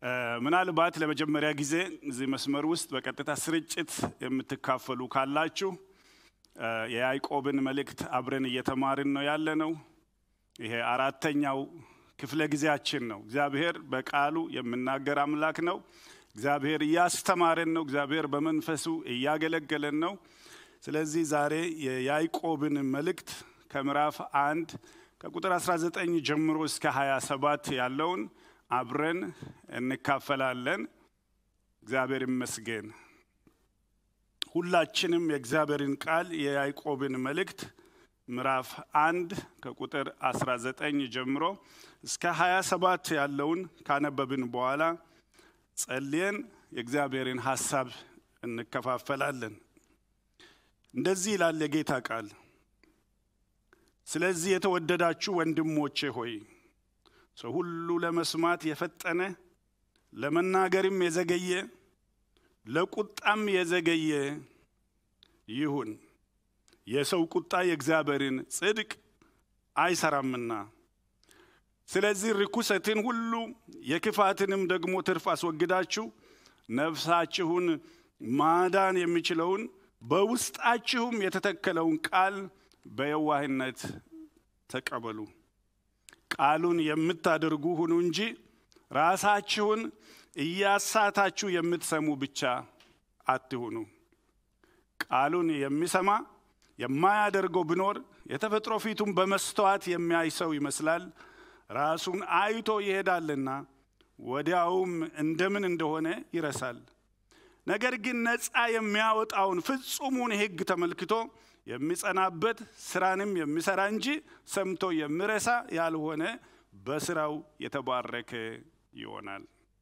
ምናልባት ለመጀመሪያ ጊዜ እዚህ መስመር ውስጥ በቀጥታ ስርጭት የምትካፈሉ ካላችሁ የያዕቆብን መልእክት አብረን እየተማርን ነው ያለ ነው። ይሄ አራተኛው ክፍለ ጊዜያችን ነው። እግዚአብሔር በቃሉ የምናገር አምላክ ነው። እግዚአብሔር እያስተማረን ነው። እግዚአብሔር በመንፈሱ እያገለገለን ነው። ስለዚህ ዛሬ የያዕቆብን መልእክት ከምዕራፍ አንድ ከቁጥር 19 ጀምሮ እስከ 27 ያለውን አብረን እንካፈላለን። እግዚአብሔር ይመስገን። ሁላችንም የእግዚአብሔርን ቃል የያዕቆብን መልእክት ምዕራፍ አንድ ከቁጥር 19 ጀምሮ እስከ 27 ያለውን ካነበብን በኋላ ጸልየን የእግዚአብሔርን ሐሳብ እንከፋፈላለን። እንደዚህ ይላል የጌታ ቃል። ስለዚህ የተወደዳችሁ ወንድሞቼ ሆይ ሰው ሁሉ ለመስማት የፈጠነ ለመናገርም የዘገየ ለቁጣም የዘገየ ይሁን። የሰው ቁጣ የእግዚአብሔርን ጽድቅ አይሰራምና። ስለዚህ ርኩሰትን ሁሉ የክፋትንም ደግሞ ትርፍ አስወግዳችሁ ነፍሳችሁን ማዳን የሚችለውን በውስጣችሁም የተተከለውን ቃል በየዋህነት ተቀበሉ። ቃሉን የምታደርጉ ሁኑ እንጂ ራሳችሁን እያሳታችሁ የምትሰሙ ብቻ አትሁኑ። ቃሉን የሚሰማ የማያደርገው ቢኖር የተፈጥሮ ፊቱን በመስተዋት የሚያይ ሰው ይመስላል። ራሱን አይቶ ይሄዳልና ወዲያውም እንደምን እንደሆነ ይረሳል። ነገር ግን ነፃ የሚያወጣውን ፍጹሙን ሕግ ተመልክቶ የሚጸናበት ስራንም የሚሰራ እንጂ ሰምቶ የሚረሳ ያልሆነ በስራው የተባረከ ይሆናል።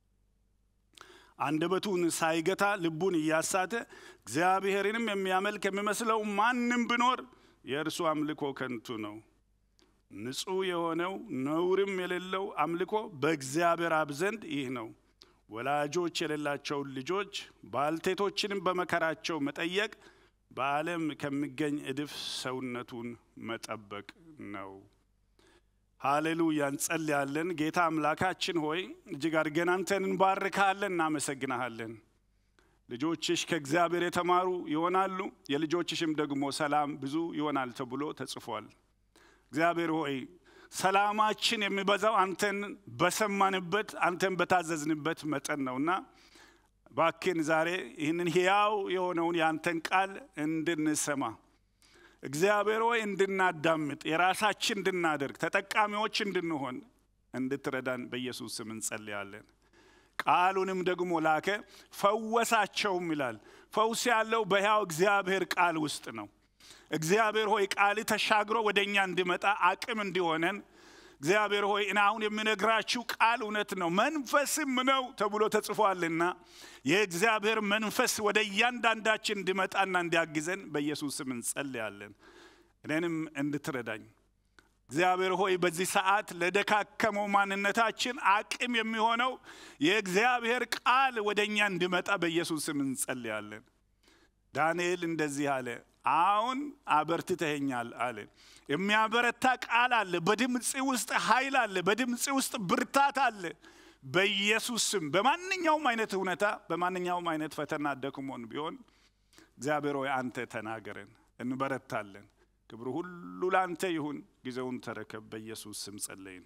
አንደበቱን ሳይገታ ልቡን እያሳተ እግዚአብሔርንም የሚያመልክ የሚመስለው ማንም ቢኖር የእርሱ አምልኮ ከንቱ ነው። ንጹሕ የሆነው ነውርም የሌለው አምልኮ በእግዚአብሔር አብ ዘንድ ይህ ነው። ወላጆች የሌላቸውን ልጆች ባልቴቶችንም በመከራቸው መጠየቅ በዓለም ከሚገኝ እድፍ ሰውነቱን መጠበቅ ነው። ሃሌሉያ! እንጸልያለን። ጌታ አምላካችን ሆይ እጅግ አድርገን አንተን እንባርካለን፣ እናመሰግናሃለን። ልጆችሽ ከእግዚአብሔር የተማሩ ይሆናሉ፣ የልጆችሽም ደግሞ ሰላም ብዙ ይሆናል ተብሎ ተጽፏል። እግዚአብሔር ሆይ ሰላማችን የሚበዛው አንተን በሰማንበት አንተን በታዘዝንበት መጠን ነውና ባክን ዛሬ ይህንን ሕያው የሆነውን የአንተን ቃል እንድንሰማ እግዚአብሔር ሆይ እንድናዳምጥ የራሳችን እንድናደርግ ተጠቃሚዎች እንድንሆን እንድትረዳን በኢየሱስ ስም እንጸልያለን። ቃሉንም ደግሞ ላከ ፈወሳቸውም ይላል። ፈውስ ያለው በሕያው እግዚአብሔር ቃል ውስጥ ነው። እግዚአብሔር ሆይ ቃል ተሻግሮ ወደ እኛ እንዲመጣ አቅም እንዲሆነን እግዚአብሔር ሆይ እኔ አሁን የምነግራችሁ ቃል እውነት ነው መንፈስም ነው ተብሎ ተጽፏልና የእግዚአብሔር መንፈስ ወደ እያንዳንዳችን እንዲመጣና እንዲያግዘን በኢየሱስ ስም እንጸልያለን። እኔንም እንድትረዳኝ እግዚአብሔር ሆይ በዚህ ሰዓት ለደካከመው ማንነታችን አቅም የሚሆነው የእግዚአብሔር ቃል ወደ እኛ እንዲመጣ በኢየሱስ ስም እንጸልያለን። ዳንኤል እንደዚህ አለ፣ አሁን አበርትተኸኛል አለ። የሚያበረታ ቃል አለ። በድምፅ ውስጥ ኃይል አለ። በድምፅ ውስጥ ብርታት አለ። በኢየሱስ ስም በማንኛውም አይነት እውነታ፣ በማንኛውም አይነት ፈተና ደክሞን ቢሆን እግዚአብሔር ሆይ አንተ ተናገረን፣ እንበረታለን። ክብሩ ሁሉ ለአንተ ይሁን። ጊዜውን ተረከብ። በኢየሱስ ስም ጸለይን።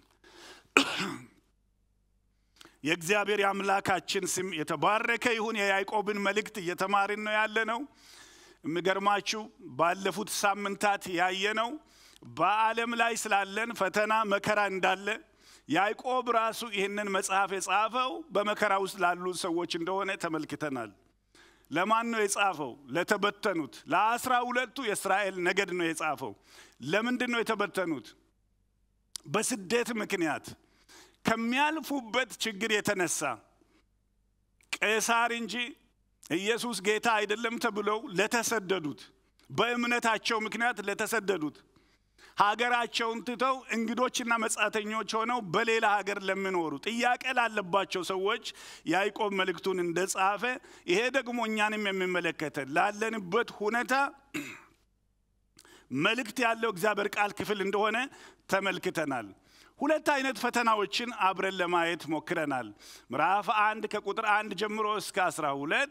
የእግዚአብሔር የአምላካችን ስም የተባረከ ይሁን። የያዕቆብን መልእክት እየተማርን ነው ያለ ነው። የሚገርማችሁ ባለፉት ሳምንታት ያየነው በዓለም ላይ ስላለን ፈተና መከራ እንዳለ ያዕቆብ ራሱ ይህንን መጽሐፍ የጻፈው በመከራ ውስጥ ላሉ ሰዎች እንደሆነ ተመልክተናል። ለማን ነው የጻፈው? ለተበተኑት ለአስራ ሁለቱ የእስራኤል ነገድ ነው የጻፈው። ለምንድን ነው የተበተኑት? በስደት ምክንያት ከሚያልፉበት ችግር የተነሳ ቄሳር እንጂ ኢየሱስ ጌታ አይደለም ተብለው ለተሰደዱት በእምነታቸው ምክንያት ለተሰደዱት ሀገራቸውን ትተው እንግዶችና መጻተኞች ሆነው በሌላ ሀገር ለሚኖሩ ጥያቄ ላለባቸው ሰዎች ያዕቆብ መልእክቱን እንደጻፈ ይሄ ደግሞ እኛንም የሚመለከተን ላለንበት ሁኔታ መልእክት ያለው እግዚአብሔር ቃል ክፍል እንደሆነ ተመልክተናል። ሁለት አይነት ፈተናዎችን አብረን ለማየት ሞክረናል። ምዕራፍ አንድ ከቁጥር አንድ ጀምሮ እስከ አስራ ሁለት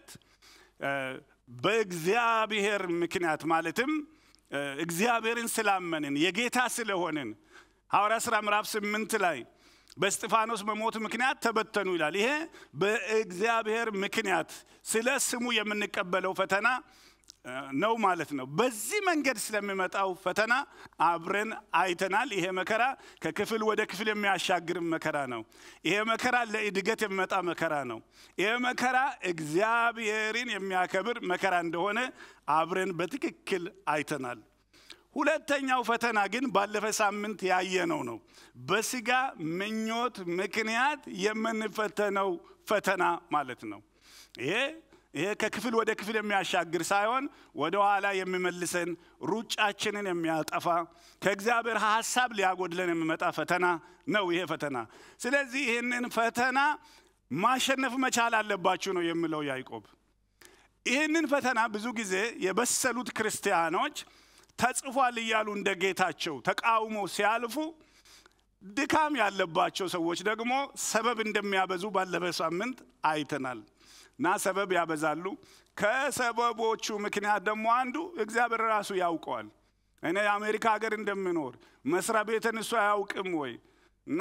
በእግዚአብሔር ምክንያት ማለትም እግዚአብሔርን ስላመንን የጌታ ስለሆንን ሐዋርያ ሥራ ምዕራፍ ስምንት ላይ በእስጢፋኖስ መሞት ምክንያት ተበተኑ ይላል። ይሄ በእግዚአብሔር ምክንያት ስለ ስሙ የምንቀበለው ፈተና ነው ማለት ነው። በዚህ መንገድ ስለሚመጣው ፈተና አብረን አይተናል። ይሄ መከራ ከክፍል ወደ ክፍል የሚያሻግር መከራ ነው። ይሄ መከራ ለእድገት የሚመጣ መከራ ነው። ይሄ መከራ እግዚአብሔርን የሚያከብር መከራ እንደሆነ አብረን በትክክል አይተናል። ሁለተኛው ፈተና ግን ባለፈ ሳምንት ያየነው ነው። በስጋ ምኞት ምክንያት የምንፈተነው ፈተና ማለት ነው። ይሄ ይሄ ከክፍል ወደ ክፍል የሚያሻግር ሳይሆን ወደ ኋላ የሚመልሰን ሩጫችንን የሚያጠፋ ከእግዚአብሔር ሀሳብ ሊያጎድለን የሚመጣ ፈተና ነው ይሄ ፈተና። ስለዚህ ይህንን ፈተና ማሸነፍ መቻል አለባችሁ ነው የሚለው ያዕቆብ። ይህንን ፈተና ብዙ ጊዜ የበሰሉት ክርስቲያኖች ተጽፏል እያሉ እንደ ጌታቸው ተቃውሞ ሲያልፉ ድካም ያለባቸው ሰዎች ደግሞ ሰበብ እንደሚያበዙ ባለፈ ሳምንት አይተናል። እና ሰበብ ያበዛሉ። ከሰበቦቹ ምክንያት ደግሞ አንዱ እግዚአብሔር ራሱ ያውቀዋል። እኔ የአሜሪካ ሀገር እንደምኖር መስሪያ ቤትን እሱ አያውቅም ወይ? እና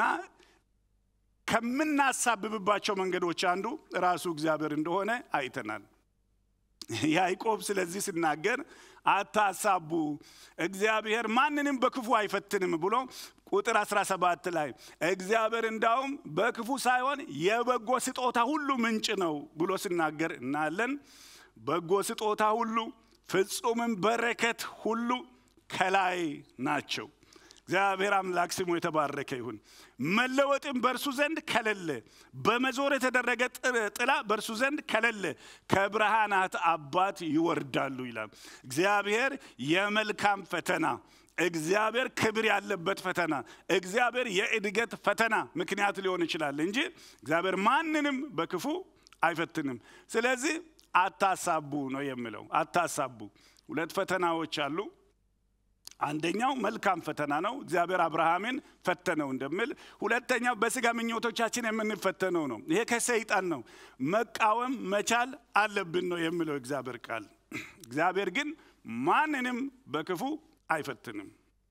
ከምናሳብብባቸው መንገዶች አንዱ ራሱ እግዚአብሔር እንደሆነ አይተናል። ያዕቆብ ስለዚህ ሲናገር አታሳቡ፣ እግዚአብሔር ማንንም በክፉ አይፈትንም ብሎ ቁጥር 17 ላይ እግዚአብሔር እንዳውም በክፉ ሳይሆን የበጎ ስጦታ ሁሉ ምንጭ ነው ብሎ ሲናገር እናያለን። በጎ ስጦታ ሁሉ ፍጹምም በረከት ሁሉ ከላይ ናቸው። እግዚአብሔር አምላክ ስሙ የተባረከ ይሁን። መለወጥም በእርሱ ዘንድ ከሌለ፣ በመዞር የተደረገ ጥላ በእርሱ ዘንድ ከሌለ ከብርሃናት አባት ይወርዳሉ ይላል። እግዚአብሔር የመልካም ፈተና እግዚአብሔር ክብር ያለበት ፈተና፣ እግዚአብሔር የእድገት ፈተና ምክንያት ሊሆን ይችላል እንጂ እግዚአብሔር ማንንም በክፉ አይፈትንም። ስለዚህ አታሳቡ ነው የሚለው። አታሳቡ። ሁለት ፈተናዎች አሉ። አንደኛው መልካም ፈተና ነው፣ እግዚአብሔር አብርሃምን ፈተነው እንደሚል። ሁለተኛው በስጋ ምኞቶቻችን የምንፈተነው ነው። ይሄ ከሰይጣን ነው። መቃወም መቻል አለብን ነው የሚለው እግዚአብሔር ቃል። እግዚአብሔር ግን ማንንም በክፉ አይፈትንም።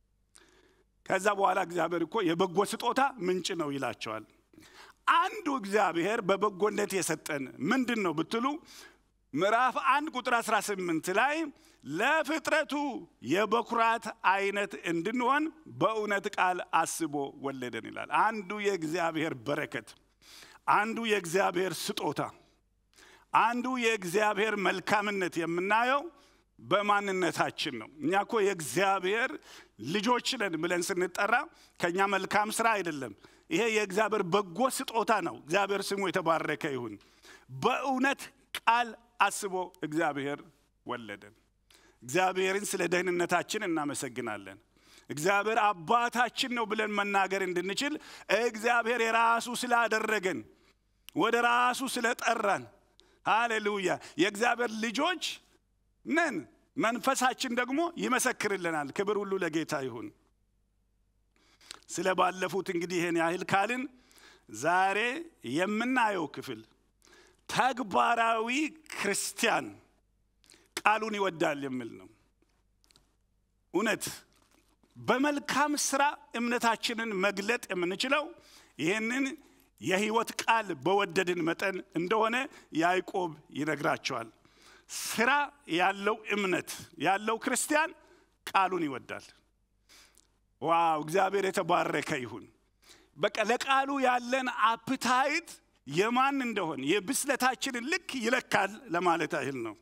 ከዛ በኋላ እግዚአብሔር እኮ የበጎ ስጦታ ምንጭ ነው ይላቸዋል። አንዱ እግዚአብሔር በበጎነት የሰጠን ምንድን ነው ብትሉ ምዕራፍ አንድ ቁጥር 18 ላይ ለፍጥረቱ የበኩራት አይነት እንድንሆን በእውነት ቃል አስቦ ወለደን ይላል። አንዱ የእግዚአብሔር በረከት፣ አንዱ የእግዚአብሔር ስጦታ፣ አንዱ የእግዚአብሔር መልካምነት የምናየው በማንነታችን ነው። እኛ እኮ የእግዚአብሔር ልጆች ነን ብለን ስንጠራ ከእኛ መልካም ስራ አይደለም። ይሄ የእግዚአብሔር በጎ ስጦታ ነው። እግዚአብሔር ስሙ የተባረከ ይሁን። በእውነት ቃል አስቦ እግዚአብሔር ወለደን። እግዚአብሔርን ስለ ደህንነታችን እናመሰግናለን። እግዚአብሔር አባታችን ነው ብለን መናገር እንድንችል እግዚአብሔር የራሱ ስላደረገን ወደ ራሱ ስለጠራን፣ ሃሌሉያ የእግዚአብሔር ልጆች ነን። መንፈሳችን ደግሞ ይመሰክርልናል። ክብር ሁሉ ለጌታ ይሁን። ስለ ባለፉት እንግዲህ ይህን ያህል ካልን ዛሬ የምናየው ክፍል ተግባራዊ ክርስቲያን ቃሉን ይወዳል የሚል ነው። እውነት በመልካም ስራ እምነታችንን መግለጥ የምንችለው ይህንን የህይወት ቃል በወደድን መጠን እንደሆነ ያዕቆብ ይነግራቸዋል። ስራ ያለው እምነት ያለው ክርስቲያን ቃሉን ይወዳል። ዋው! እግዚአብሔር የተባረከ ይሁን። በቃ ለቃሉ ያለን አፕታይት የማን እንደሆን የብስለታችንን ልክ ይለካል ለማለት ያህል ነው።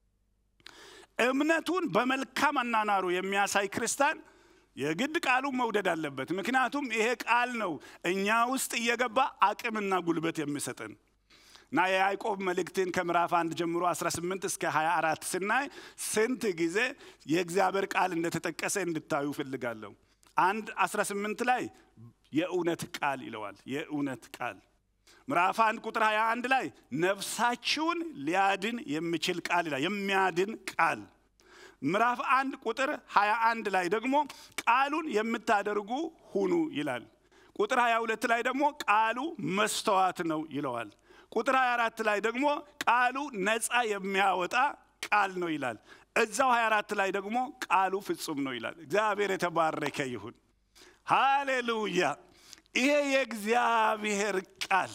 እምነቱን በመልካም አናናሩ የሚያሳይ ክርስቲያን የግድ ቃሉን መውደድ አለበት። ምክንያቱም ይሄ ቃል ነው እኛ ውስጥ እየገባ አቅምና ጉልበት የሚሰጠን እና የያዕቆብ መልእክትን ከምዕራፍ አንድ ጀምሮ 18 እስከ 24 ስናይ ስንት ጊዜ የእግዚአብሔር ቃል እንደተጠቀሰ እንድታዩ ፈልጋለሁ። አንድ 18 ላይ የእውነት ቃል ይለዋል። የእውነት ቃል ምዕራፍ አንድ ቁጥር 21 ላይ ነፍሳችሁን ሊያድን የሚችል ቃል ይላል። የሚያድን ቃል ምዕራፍ አንድ ቁጥር 21 ላይ ደግሞ ቃሉን የምታደርጉ ሁኑ ይላል። ቁጥር 22 ላይ ደግሞ ቃሉ መስተዋት ነው ይለዋል። ቁጥር 24 ላይ ደግሞ ቃሉ ነፃ የሚያወጣ ቃል ነው ይላል። እዛው 24 ላይ ደግሞ ቃሉ ፍጹም ነው ይላል። እግዚአብሔር የተባረከ ይሁን። ሃሌሉያ! ይሄ የእግዚአብሔር ቃል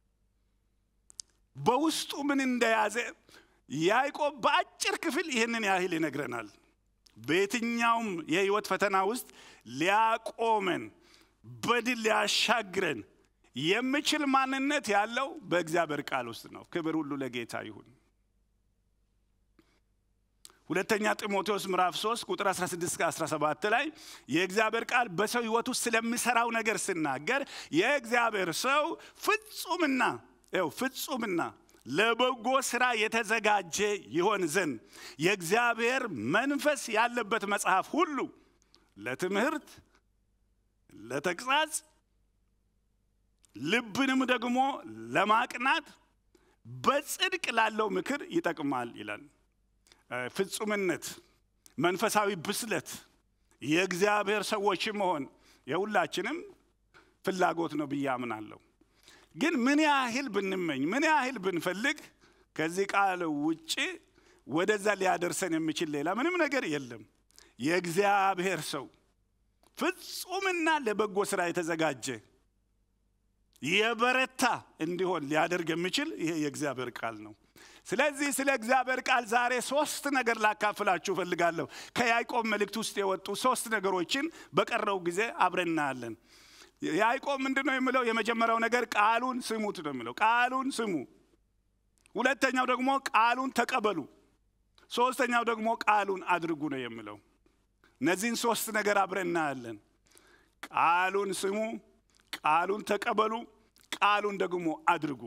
በውስጡ ምን እንደያዘ ያዕቆብ በአጭር ክፍል ይህንን ያህል ይነግረናል። በየትኛውም የህይወት ፈተና ውስጥ ሊያቆመን በድል ሊያሻግረን የሚችል ማንነት ያለው በእግዚአብሔር ቃል ውስጥ ነው። ክብር ሁሉ ለጌታ ይሁን። ሁለተኛ ጢሞቴዎስ ምዕራፍ 3 ቁጥር 16 እስከ 17 ላይ የእግዚአብሔር ቃል በሰው ህይወት ውስጥ ስለሚሰራው ነገር ሲናገር የእግዚአብሔር ሰው ፍጹምና ው ፍጹምና ለበጎ ስራ የተዘጋጀ ይሆን ዘንድ የእግዚአብሔር መንፈስ ያለበት መጽሐፍ ሁሉ ለትምህርት፣ ለተግሣጽ፣ ልብንም ደግሞ ለማቅናት በጽድቅ ላለው ምክር ይጠቅማል ይላል። ፍጹምነት፣ መንፈሳዊ ብስለት፣ የእግዚአብሔር ሰዎች መሆን የሁላችንም ፍላጎት ነው ብዬ አምናለሁ። ግን ምን ያህል ብንመኝ ምን ያህል ብንፈልግ ከዚህ ቃል ውጭ ወደዛ ሊያደርሰን የሚችል ሌላ ምንም ነገር የለም። የእግዚአብሔር ሰው ፍጹምና ለበጎ ስራ የተዘጋጀ የበረታ እንዲሆን ሊያደርግ የሚችል ይሄ የእግዚአብሔር ቃል ነው። ስለዚህ ስለ እግዚአብሔር ቃል ዛሬ ሶስት ነገር ላካፍላችሁ እፈልጋለሁ። ከያዕቆብ መልእክት ውስጥ የወጡ ሶስት ነገሮችን በቀረው ጊዜ አብረን እናያለን። ያዕቆብ ምንድን ነው የሚለው? የመጀመሪያው ነገር ቃሉን ስሙት ነው የሚለው። ቃሉን ስሙ። ሁለተኛው ደግሞ ቃሉን ተቀበሉ። ሶስተኛው ደግሞ ቃሉን አድርጉ ነው የሚለው። እነዚህን ሶስት ነገር አብረን እናያለን። ቃሉን ስሙ፣ ቃሉን ተቀበሉ፣ ቃሉን ደግሞ አድርጉ።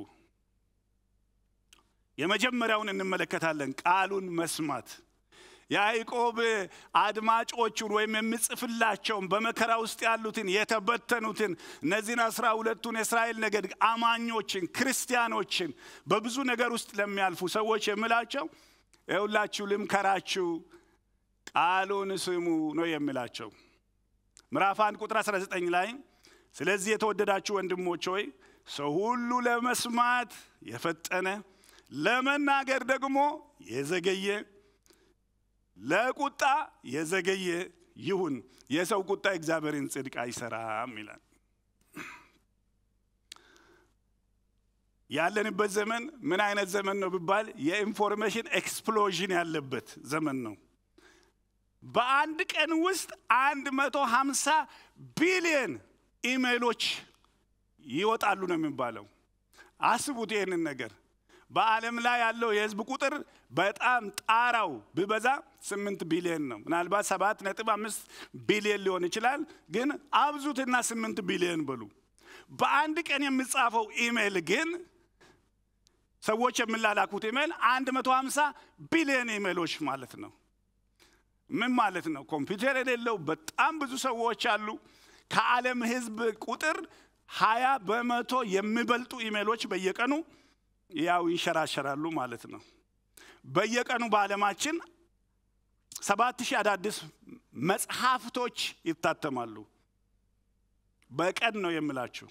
የመጀመሪያውን እንመለከታለን። ቃሉን መስማት ያዕቆብ አድማጮቹን ወይም የሚጽፍላቸውን በመከራ ውስጥ ያሉትን የተበተኑትን እነዚህን አስራ ሁለቱን የእስራኤል ነገድ አማኞችን ክርስቲያኖችን በብዙ ነገር ውስጥ ለሚያልፉ ሰዎች የምላቸው የሁላችሁ ልምከራችሁ ቃሉን ስሙ ነው የሚላቸው። ምዕራፍ አንድ ቁጥር 19 ላይ ስለዚህ የተወደዳችሁ ወንድሞች ሆይ ሰው ሁሉ ለመስማት የፈጠነ ለመናገር ደግሞ የዘገየ ለቁጣ የዘገየ ይሁን፣ የሰው ቁጣ እግዚአብሔርን ጽድቅ አይሰራም ይላል። ያለንበት ዘመን ምን አይነት ዘመን ነው ቢባል የኢንፎርሜሽን ኤክስፕሎዥን ያለበት ዘመን ነው። በአንድ ቀን ውስጥ አንድ መቶ ሀምሳ ቢሊየን ኢሜይሎች ይወጣሉ ነው የሚባለው። አስቡት ይህንን ነገር በዓለም ላይ ያለው የህዝብ ቁጥር በጣም ጣራው ቢበዛ ስምንት ቢሊዮን ነው። ምናልባት ሰባት ነጥብ አምስት ቢሊዮን ሊሆን ይችላል። ግን አብዙትና ስምንት ቢሊዮን በሉ። በአንድ ቀን የሚጻፈው ኢሜይል ግን ሰዎች የሚላላኩት ኢሜይል አንድ መቶ ሀምሳ ቢሊዮን ኢሜይሎች ማለት ነው። ምን ማለት ነው? ኮምፒውተር የሌለው በጣም ብዙ ሰዎች አሉ። ከዓለም ህዝብ ቁጥር ሀያ በመቶ የሚበልጡ ኢሜይሎች በየቀኑ ያው ይንሸራሸራሉ ማለት ነው። በየቀኑ በዓለማችን ሰባት ሺህ አዳዲስ መጽሐፍቶች ይታተማሉ። በቀን ነው የምላችሁ።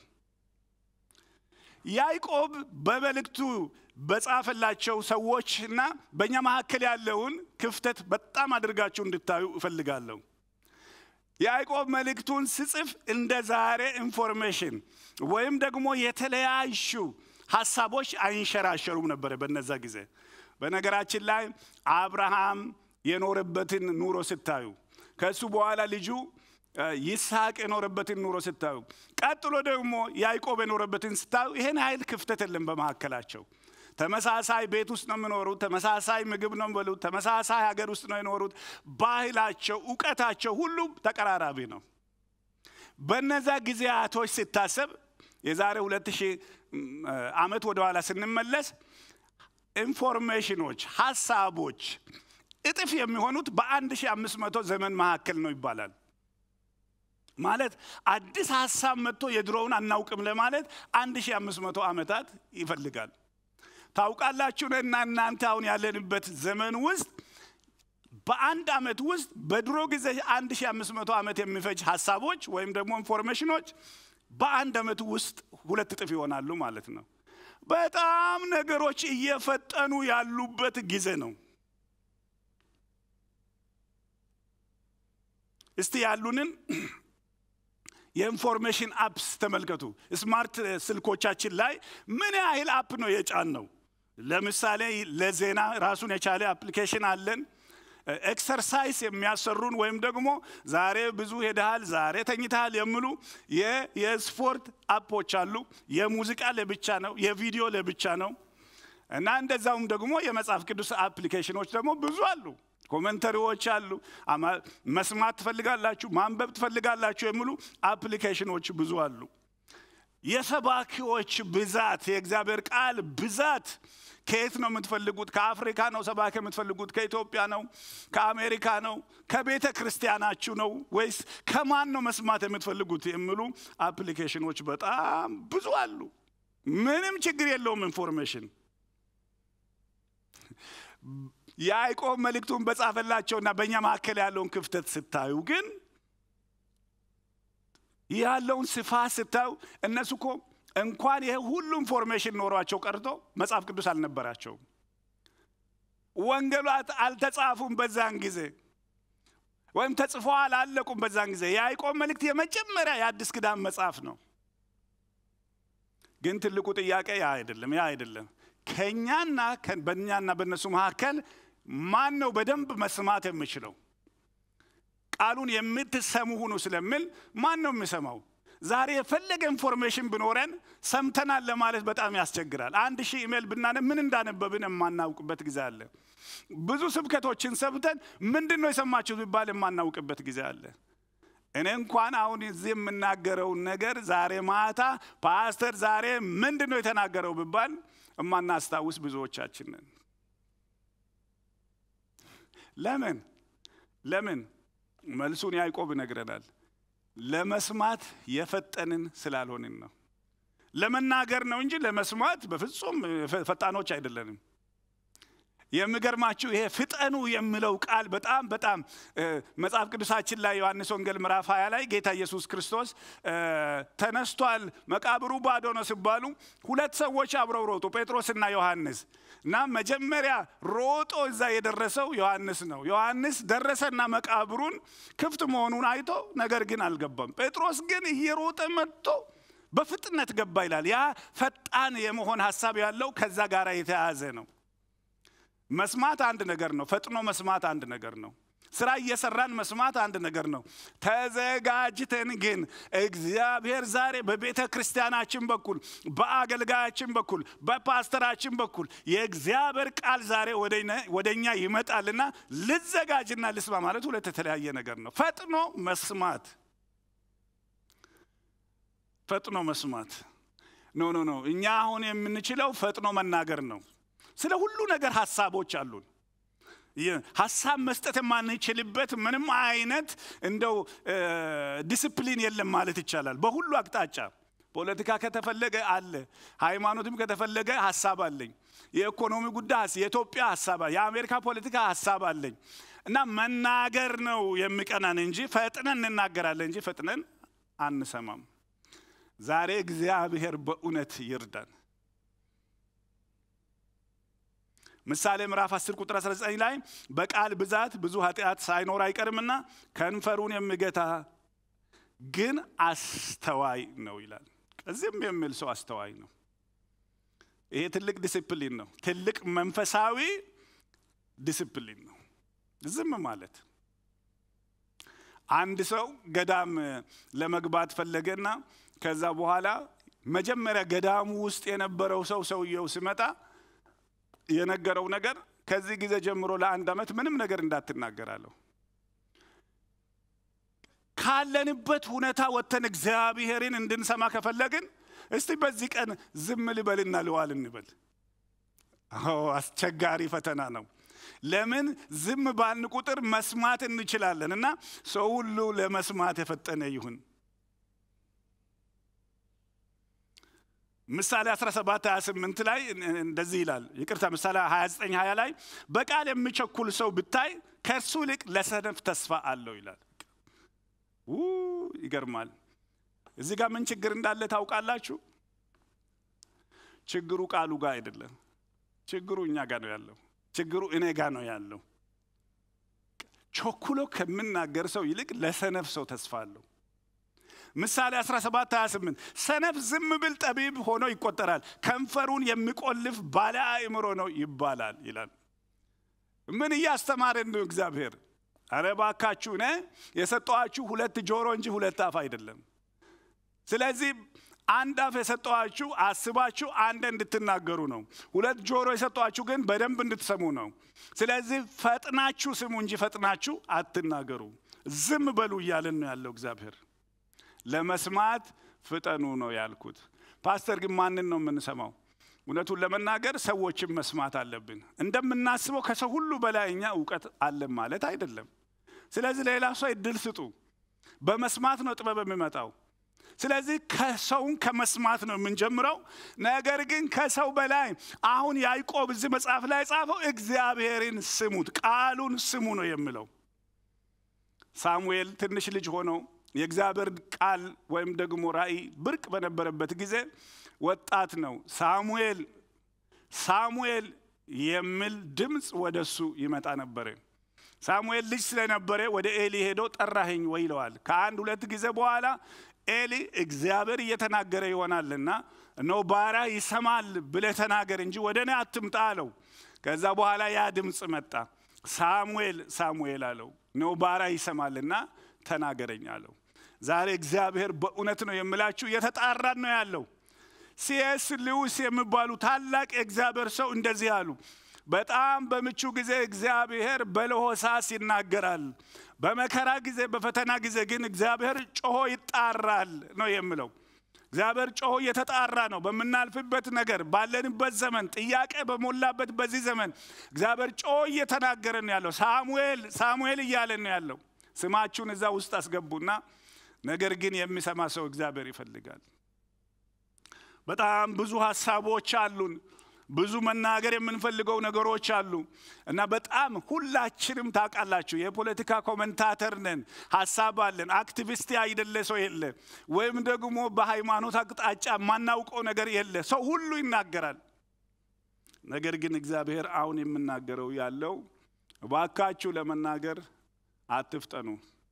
ያዕቆብ በመልእክቱ በጻፈላቸው ሰዎች እና በእኛ መካከል ያለውን ክፍተት በጣም አድርጋችሁ እንድታዩ እፈልጋለሁ። ያዕቆብ መልእክቱን ስጽፍ እንደ ዛሬ ኢንፎርሜሽን ወይም ደግሞ የተለያዩ ሀሳቦች አይንሸራሸሩም ነበረ በነዛ ጊዜ። በነገራችን ላይ አብርሃም የኖረበትን ኑሮ ስታዩ፣ ከእሱ በኋላ ልጁ ይስሐቅ የኖረበትን ኑሮ ስታዩ፣ ቀጥሎ ደግሞ ያዕቆብ የኖረበትን ስታዩ ይህን ኃይል ክፍተት የለም በመካከላቸው። ተመሳሳይ ቤት ውስጥ ነው የሚኖሩት። ተመሳሳይ ምግብ ነው የሚበሉት። ተመሳሳይ ሀገር ውስጥ ነው የኖሩት። ባህላቸው፣ እውቀታቸው ሁሉ ተቀራራቢ ነው። በነዛ ጊዜያቶች ሲታሰብ የዛሬ ሁለት ሺህ ዓመት ወደ ኋላ ስንመለስ ኢንፎርሜሽኖች፣ ሀሳቦች እጥፍ የሚሆኑት በአንድ ሺህ አምስት መቶ ዘመን መካከል ነው ይባላል። ማለት አዲስ ሀሳብ መጥቶ የድሮውን አናውቅም ለማለት አንድ ሺህ አምስት መቶ ዓመታት ይፈልጋል። ታውቃላችሁ እና እናንተ አሁን ያለንበት ዘመን ውስጥ በአንድ ዓመት ውስጥ በድሮ ጊዜ አንድ ሺህ አምስት መቶ ዓመት የሚፈጅ ሀሳቦች ወይም ደግሞ ኢንፎርሜሽኖች በአንድ ዓመት ውስጥ ሁለት እጥፍ ይሆናሉ ማለት ነው። በጣም ነገሮች እየፈጠኑ ያሉበት ጊዜ ነው። እስቲ ያሉንን የኢንፎርሜሽን አፕስ ተመልከቱ። ስማርት ስልኮቻችን ላይ ምን ያህል አፕ ነው የጫን ነው? ለምሳሌ ለዜና ራሱን የቻለ አፕሊኬሽን አለን። ኤክሰርሳይዝ የሚያሰሩን ወይም ደግሞ ዛሬ ብዙ ሄደሃል፣ ዛሬ ተኝተሃል የሚሉ የስፖርት አፖች አሉ። የሙዚቃ ለብቻ ነው፣ የቪዲዮ ለብቻ ነው እና እንደዛውም ደግሞ የመጽሐፍ ቅዱስ አፕሊኬሽኖች ደግሞ ብዙ አሉ። ኮመንተሪዎች አሉ። መስማት ትፈልጋላችሁ፣ ማንበብ ትፈልጋላችሁ የሚሉ አፕሊኬሽኖች ብዙ አሉ። የሰባኪዎች ብዛት፣ የእግዚአብሔር ቃል ብዛት ከየት ነው የምትፈልጉት? ከአፍሪካ ነው ሰባኪ የምትፈልጉት? ከኢትዮጵያ ነው? ከአሜሪካ ነው? ከቤተ ክርስቲያናችሁ ነው ወይስ ከማን ነው መስማት የምትፈልጉት? የሚሉ አፕሊኬሽኖች በጣም ብዙ አሉ። ምንም ችግር የለውም ኢንፎርሜሽን ያዕቆብ መልእክቱን በጻፈላቸውና በእኛ መካከል ያለውን ክፍተት ስታዩ ግን ያለውን ስፋት ስታዩ እነሱ እኮ እንኳን ይሄ ሁሉ ኢንፎርሜሽን ኖሯቸው ቀርቶ መጽሐፍ ቅዱስ አልነበራቸውም። ወንጌላት አልተጻፉም በዛን ጊዜ ወይም ተጽፎ አላለቁም በዛን ጊዜ። የያዕቆብ መልእክት የመጀመሪያ የአዲስ ኪዳን መጽሐፍ ነው። ግን ትልቁ ጥያቄ ያ አይደለም፣ ያ አይደለም። ከእኛና በእኛና በእነሱ መካከል ማን ነው በደንብ መስማት የሚችለው? ቃሉን የምትሰሙ ሁኑ ስለሚል ማን ነው የሚሰማው? ዛሬ የፈለገ ኢንፎርሜሽን ብኖረን ሰምተናል ለማለት በጣም ያስቸግራል። አንድ ሺህ ኢሜል ብናነብ ምን እንዳነበብን የማናውቅበት ጊዜ አለ። ብዙ ስብከቶችን ሰምተን ምንድን ነው የሰማችሁት ቢባል የማናውቅበት ጊዜ አለ። እኔ እንኳን አሁን እዚህ የምናገረውን ነገር ዛሬ ማታ ፓስተር ዛሬ ምንድን ነው የተናገረው ቢባል የማናስታውስ ብዙዎቻችን ነን። ለምን ለምን? መልሱን ያዕቆብ ይነግረናል። ለመስማት የፈጠንን ስላልሆንን ነው። ለመናገር ነው እንጂ ለመስማት በፍጹም ፈጣኖች አይደለንም። የሚገርማችሁ ይሄ ፍጠኑ የሚለው ቃል በጣም በጣም መጽሐፍ ቅዱሳችን ላይ ዮሐንስ ወንጌል ምዕራፍ 20 ላይ ጌታ ኢየሱስ ክርስቶስ ተነስቷል፣ መቃብሩ ባዶ ነው ሲባሉ ሁለት ሰዎች አብረው ሮጡ፣ ጴጥሮስና ዮሐንስ እና መጀመሪያ ሮጦ እዛ የደረሰው ዮሐንስ ነው። ዮሐንስ ደረሰና መቃብሩን ክፍት መሆኑን አይቶ ነገር ግን አልገባም። ጴጥሮስ ግን እየሮጠ መጥቶ በፍጥነት ገባ ይላል። ያ ፈጣን የመሆን ሀሳብ ያለው ከዛ ጋር የተያያዘ ነው። መስማት አንድ ነገር ነው። ፈጥኖ መስማት አንድ ነገር ነው። ስራ እየሰራን መስማት አንድ ነገር ነው። ተዘጋጅተን ግን እግዚአብሔር ዛሬ በቤተ ክርስቲያናችን በኩል በአገልጋያችን በኩል በፓስተራችን በኩል የእግዚአብሔር ቃል ዛሬ ወደ እኛ ይመጣልና ልዘጋጅና ልስማ ማለት ሁለት የተለያየ ነገር ነው። ፈጥኖ መስማት ፈጥኖ መስማት ኖ ኖ ኖ እኛ አሁን የምንችለው ፈጥኖ መናገር ነው። ስለ ሁሉ ነገር ሀሳቦች አሉን። ሀሳብ መስጠት የማንችልበት ምንም አይነት እንደው ዲስፕሊን የለም ማለት ይቻላል። በሁሉ አቅጣጫ ፖለቲካ ከተፈለገ አለ፣ ሃይማኖትም ከተፈለገ ሀሳብ አለኝ። የኢኮኖሚ ጉዳይ የኢትዮጵያ ሀሳብ፣ የአሜሪካ ፖለቲካ ሀሳብ አለኝ እና መናገር ነው የሚቀናን እንጂ ፈጥነን እንናገራለን እንጂ ፈጥነን አንሰማም። ዛሬ እግዚአብሔር በእውነት ይርዳን። ምሳሌ ምዕራፍ 10 ቁጥር 19 ላይ በቃል ብዛት ብዙ ኃጢአት ሳይኖር አይቀርምና ከንፈሩን የሚገታ ግን አስተዋይ ነው ይላል። እዚህም የሚል ሰው አስተዋይ ነው። ይሄ ትልቅ ዲስፕሊን ነው። ትልቅ መንፈሳዊ ዲስፕሊን ነው። ዝም ማለት አንድ ሰው ገዳም ለመግባት ፈለገና ከዛ በኋላ መጀመሪያ ገዳሙ ውስጥ የነበረው ሰው ሰውየው ሲመጣ የነገረው ነገር ከዚህ ጊዜ ጀምሮ ለአንድ ዓመት ምንም ነገር እንዳትናገራለሁ። ካለንበት ሁኔታ ወጥተን እግዚአብሔርን እንድንሰማ ከፈለግን እስቲ በዚህ ቀን ዝም ልበልና ልዋል እንበል። አስቸጋሪ ፈተና ነው። ለምን ዝም ባልን ቁጥር መስማት እንችላለን እና ሰው ሁሉ ለመስማት የፈጠነ ይሁን። ምሳሌ 17 28 ላይ እንደዚህ ይላል። ይቅርታ ምሳሌ 29 20 ላይ በቃል የሚቸኩል ሰው ብታይ ከእርሱ ይልቅ ለሰነፍ ተስፋ አለው ይላል። ይገርማል። እዚህ ጋር ምን ችግር እንዳለ ታውቃላችሁ? ችግሩ ቃሉ ጋር አይደለም። ችግሩ እኛ ጋር ነው ያለው። ችግሩ እኔ ጋር ነው ያለው። ቸኩሎ ከምናገር ሰው ይልቅ ለሰነፍ ሰው ተስፋ አለው። ምሳሌ 17 28 ሰነፍ ዝም ብል ጠቢብ ሆኖ ይቆጠራል፣ ከንፈሩን የሚቆልፍ ባለ አእምሮ ነው ይባላል ይላል። ምን እያስተማረን ነው እግዚአብሔር? አረ ባካችሁ እኔ የሰጠኋችሁ ሁለት ጆሮ እንጂ ሁለት አፍ አይደለም። ስለዚህ አንድ አፍ የሰጠኋችሁ አስባችሁ አንድ እንድትናገሩ ነው። ሁለት ጆሮ የሰጠኋችሁ ግን በደንብ እንድትሰሙ ነው። ስለዚህ ፈጥናችሁ ስሙ እንጂ ፈጥናችሁ አትናገሩ። ዝም በሉ እያለን ነው ያለው እግዚአብሔር። ለመስማት ፍጠኑ ነው ያልኩት። ፓስተር ግን ማንን ነው የምንሰማው? እውነቱን ለመናገር ሰዎችን መስማት አለብን። እንደምናስበው ከሰው ሁሉ በላይ እኛ እውቀት አለን ማለት አይደለም። ስለዚህ ሌላ ሰው እድል ስጡ። በመስማት ነው ጥበብ የሚመጣው። ስለዚህ ከሰውን ከመስማት ነው የምንጀምረው። ነገር ግን ከሰው በላይ አሁን ያዕቆብ እዚህ መጽሐፍ ላይ ጻፈው እግዚአብሔርን ስሙት፣ ቃሉን ስሙ ነው የሚለው። ሳሙኤል ትንሽ ልጅ ሆኖ የእግዚአብሔር ቃል ወይም ደግሞ ራእይ ብርቅ በነበረበት ጊዜ ወጣት ነው። ሳሙኤል ሳሙኤል የሚል ድምፅ ወደ እሱ ይመጣ ነበረ። ሳሙኤል ልጅ ስለነበረ ወደ ኤሊ ሄዶ ጠራኸኝ ወይ ይለዋል። ከአንድ ሁለት ጊዜ በኋላ ኤሊ እግዚአብሔር እየተናገረ ይሆናልና እነሆ ባሪያ ይሰማል ብለህ ተናገር እንጂ ወደ እኔ አትምጣ አለው። ከዛ በኋላ ያ ድምፅ መጣ። ሳሙኤል ሳሙኤል አለው። እነሆ ባሪያ ይሰማልና ተናገረኝ አለው። ዛሬ እግዚአብሔር በእውነት ነው የምላችሁ እየተጣራን ነው ያለው። ሲኤስ ሊውስ የሚባሉ ታላቅ የእግዚአብሔር ሰው እንደዚህ አሉ። በጣም በምቹ ጊዜ እግዚአብሔር በለሆሳስ ይናገራል፣ በመከራ ጊዜ በፈተና ጊዜ ግን እግዚአብሔር ጮሆ ይጣራል ነው የምለው። እግዚአብሔር ጮሆ እየተጣራ ነው። በምናልፍበት ነገር ባለንበት ዘመን ጥያቄ በሞላበት በዚህ ዘመን እግዚአብሔር ጮሆ እየተናገረ ነው ያለው። ሳሙኤል ሳሙኤል እያለን ነው ያለው። ስማችሁን እዛ ውስጥ አስገቡና ነገር ግን የሚሰማ ሰው እግዚአብሔር ይፈልጋል። በጣም ብዙ ሀሳቦች አሉን። ብዙ መናገር የምንፈልገው ነገሮች አሉ እና በጣም ሁላችንም ታውቃላችሁ፣ የፖለቲካ ኮመንታተር ነን፣ ሀሳብ አለን። አክቲቪስት አይደለ ሰው የለ፣ ወይም ደግሞ በሃይማኖት አቅጣጫ የማናውቀው ነገር የለ። ሰው ሁሉ ይናገራል። ነገር ግን እግዚአብሔር አሁን የምናገረው ያለው እባካችሁ ለመናገር አትፍጠኑ፣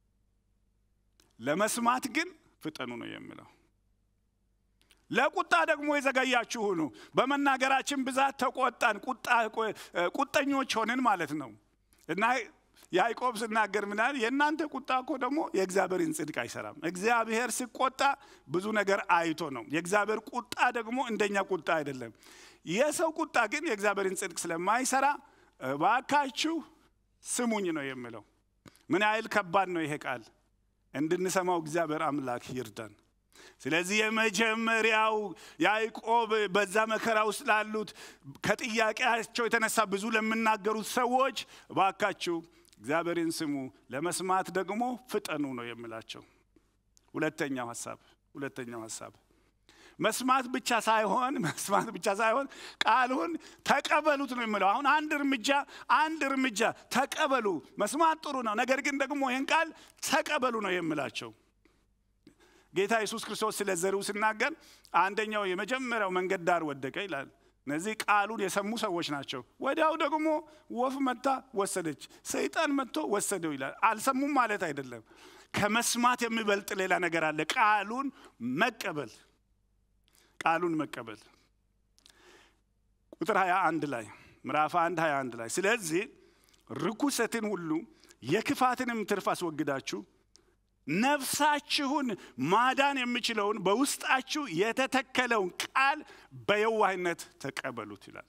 ለመስማት ግን ፍጠኑ ነው የሚለው። ለቁጣ ደግሞ የዘገያችሁ ሁኑ። በመናገራችን ብዛት ተቆጣን፣ ቁጠኞች ሆንን ማለት ነው እና ያዕቆብ ስናገር ምናል የእናንተ ቁጣ እኮ ደግሞ የእግዚአብሔርን ጽድቅ አይሰራም። እግዚአብሔር ሲቆጣ ብዙ ነገር አይቶ ነው። የእግዚአብሔር ቁጣ ደግሞ እንደኛ ቁጣ አይደለም። የሰው ቁጣ ግን የእግዚአብሔርን ጽድቅ ስለማይሰራ እባካችሁ ስሙኝ ነው የሚለው። ምን ያህል ከባድ ነው ይሄ ቃል! እንድንሰማው እግዚአብሔር አምላክ ይርዳን። ስለዚህ የመጀመሪያው ያዕቆብ በዛ መከራ ውስጥ ላሉት ከጥያቄያቸው የተነሳ ብዙ ለሚናገሩት ሰዎች እባካችሁ እግዚአብሔርን ስሙ፣ ለመስማት ደግሞ ፍጠኑ ነው የሚላቸው። ሁለተኛው ሀሳብ ሁለተኛው ሀሳብ መስማት ብቻ ሳይሆን መስማት ብቻ ሳይሆን ቃሉን ተቀበሉት ነው የሚለው። አሁን አንድ እርምጃ አንድ እርምጃ ተቀበሉ። መስማት ጥሩ ነው፣ ነገር ግን ደግሞ ይህን ቃል ተቀበሉ ነው የሚላቸው። ጌታ ኢየሱስ ክርስቶስ ስለ ዘሪው ሲናገር አንደኛው የመጀመሪያው መንገድ ዳር ወደቀ ይላል። እነዚህ ቃሉን የሰሙ ሰዎች ናቸው። ወዲያው ደግሞ ወፍ መታ ወሰደች፣ ሰይጣን መጥቶ ወሰደው ይላል። አልሰሙም ማለት አይደለም። ከመስማት የሚበልጥ ሌላ ነገር አለ። ቃሉን መቀበል ቃሉን መቀበል ቁጥር 21 ላይ ምዕራፍ 1 21 ላይ ስለዚህ ርኩሰትን ሁሉ የክፋትንም ትርፍ አስወግዳችሁ ነፍሳችሁን ማዳን የሚችለውን በውስጣችሁ የተተከለውን ቃል በየዋህነት ተቀበሉት ይላል።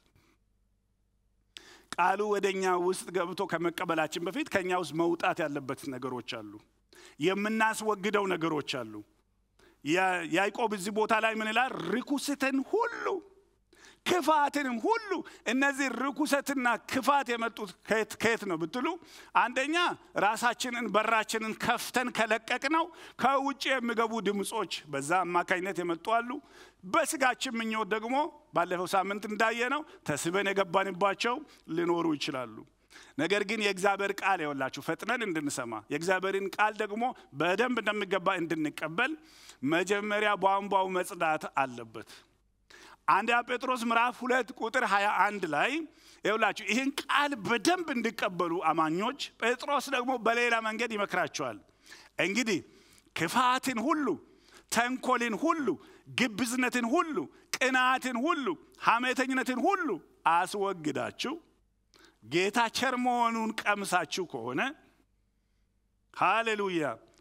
ቃሉ ወደ እኛ ውስጥ ገብቶ ከመቀበላችን በፊት ከእኛ ውስጥ መውጣት ያለበት ነገሮች አሉ። የምናስወግደው ነገሮች አሉ። ያዕቆብ እዚህ ቦታ ላይ ምን ይላል? ርኩሰትን ሁሉ ክፋትንም ሁሉ። እነዚህ ርኩሰትና ክፋት የመጡት ከየት ነው ብትሉ፣ አንደኛ ራሳችንን በራችንን ከፍተን ከለቀቅ ነው ከውጭ የሚገቡ ድምፆች በዛ አማካኝነት የመጡ አሉ። በስጋችን ምኞት ደግሞ ባለፈው ሳምንት እንዳየ ነው ተስበን የገባንባቸው ሊኖሩ ይችላሉ። ነገር ግን የእግዚአብሔር ቃል የወላችሁ ፈጥነን እንድንሰማ የእግዚአብሔርን ቃል ደግሞ በደንብ እንደሚገባ እንድንቀበል መጀመሪያ ቧንቧው መጽዳት አለበት። አንደኛ ጴጥሮስ ምዕራፍ ሁለት ቁጥር 21 ላይ ይውላችሁ ይህን ቃል በደንብ እንዲቀበሉ አማኞች ጴጥሮስ ደግሞ በሌላ መንገድ ይመክራቸዋል። እንግዲህ ክፋትን ሁሉ፣ ተንኮልን ሁሉ፣ ግብዝነትን ሁሉ፣ ቅናትን ሁሉ፣ ሐሜተኝነትን ሁሉ አስወግዳችሁ ጌታ ቸር መሆኑን ቀምሳችሁ ከሆነ ሃሌሉያ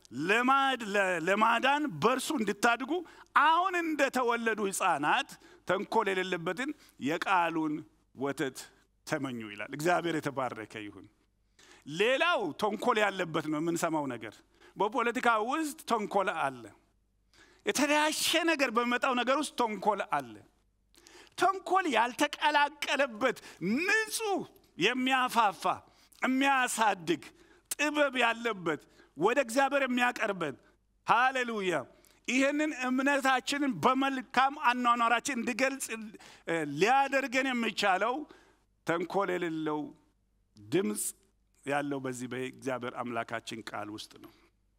ለማዳን በእርሱ እንድታድጉ አሁን እንደተወለዱ ሕፃናት ተንኮል የሌለበትን የቃሉን ወተት ተመኙ ይላል። እግዚአብሔር የተባረከ ይሁን። ሌላው ተንኮል ያለበት ነው የምንሰማው ነገር። በፖለቲካ ውስጥ ተንኮል አለ። የተለያሸ ነገር በሚመጣው ነገር ውስጥ ተንኮል አለ። ተንኮል ያልተቀላቀለበት ንጹህ የሚያፋፋ የሚያሳድግ ጥበብ ያለበት ወደ እግዚአብሔር የሚያቀርበን ሃሌሉያ ይህንን እምነታችንን በመልካም አኗኗራችን እንዲገልጽ ሊያደርገን የሚቻለው ተንኮል የሌለው ድምፅ ያለው በዚህ በእግዚአብሔር አምላካችን ቃል ውስጥ ነው።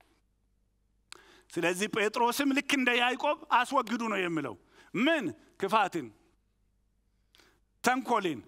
ስለዚህ ጴጥሮስም ልክ እንደ ያዕቆብ አስወግዱ ነው የሚለው። ምን ክፋትን፣ ተንኮልን፣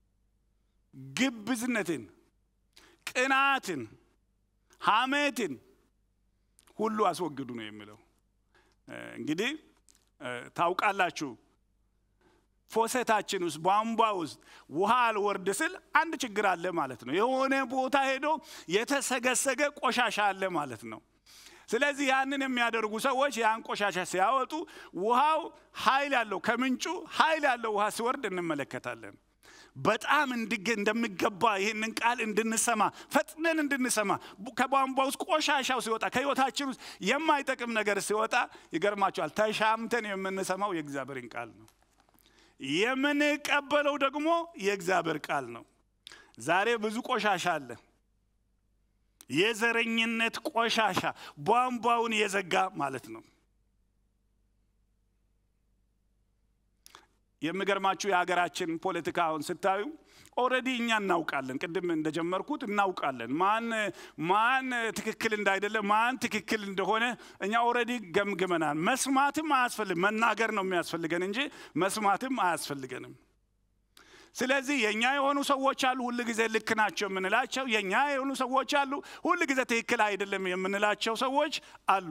ግብዝነትን፣ ቅናትን፣ ሐሜትን ሁሉ አስወግዱ ነው የሚለው። እንግዲህ ታውቃላችሁ ፎሰታችን ውስጥ ቧንቧ ውስጥ ውሃ አልወርድ ስል አንድ ችግር አለ ማለት ነው። የሆነ ቦታ ሄዶ የተሰገሰገ ቆሻሻ አለ ማለት ነው። ስለዚህ ያንን የሚያደርጉ ሰዎች ያን ቆሻሻ ሲያወጡ ውሃው ኃይል ያለው ከምንጩ ኃይል ያለው ውሃ ሲወርድ እንመለከታለን። በጣም እንደሚገባ ይህንን ቃል እንድንሰማ ፈጥነን እንድንሰማ ከቧንቧ ውስጥ ቆሻሻው ሲወጣ ከህይወታችን ውስጥ የማይጠቅም ነገር ሲወጣ ይገርማቸዋል። ተሻምተን የምንሰማው የእግዚአብሔርን ቃል ነው። የምንቀበለው ደግሞ የእግዚአብሔር ቃል ነው። ዛሬ ብዙ ቆሻሻ አለ። የዘረኝነት ቆሻሻ ቧንቧውን የዘጋ ማለት ነው። የሚገርማችሁ የሀገራችን ፖለቲካ አሁን ስታዩ ኦልሬዲ እኛ እናውቃለን። ቅድም እንደጀመርኩት እናውቃለን ማን ማን ትክክል እንዳይደለ ማን ትክክል እንደሆነ እኛ ኦልሬዲ ገምግመናል። መስማትም አያስፈልግ መናገር ነው የሚያስፈልገን እንጂ መስማትም አያስፈልገንም። ስለዚህ የእኛ የሆኑ ሰዎች አሉ፣ ሁል ጊዜ ልክ ናቸው የምንላቸው። የእኛ የሆኑ ሰዎች አሉ፣ ሁል ጊዜ ትክክል አይደለም የምንላቸው ሰዎች አሉ።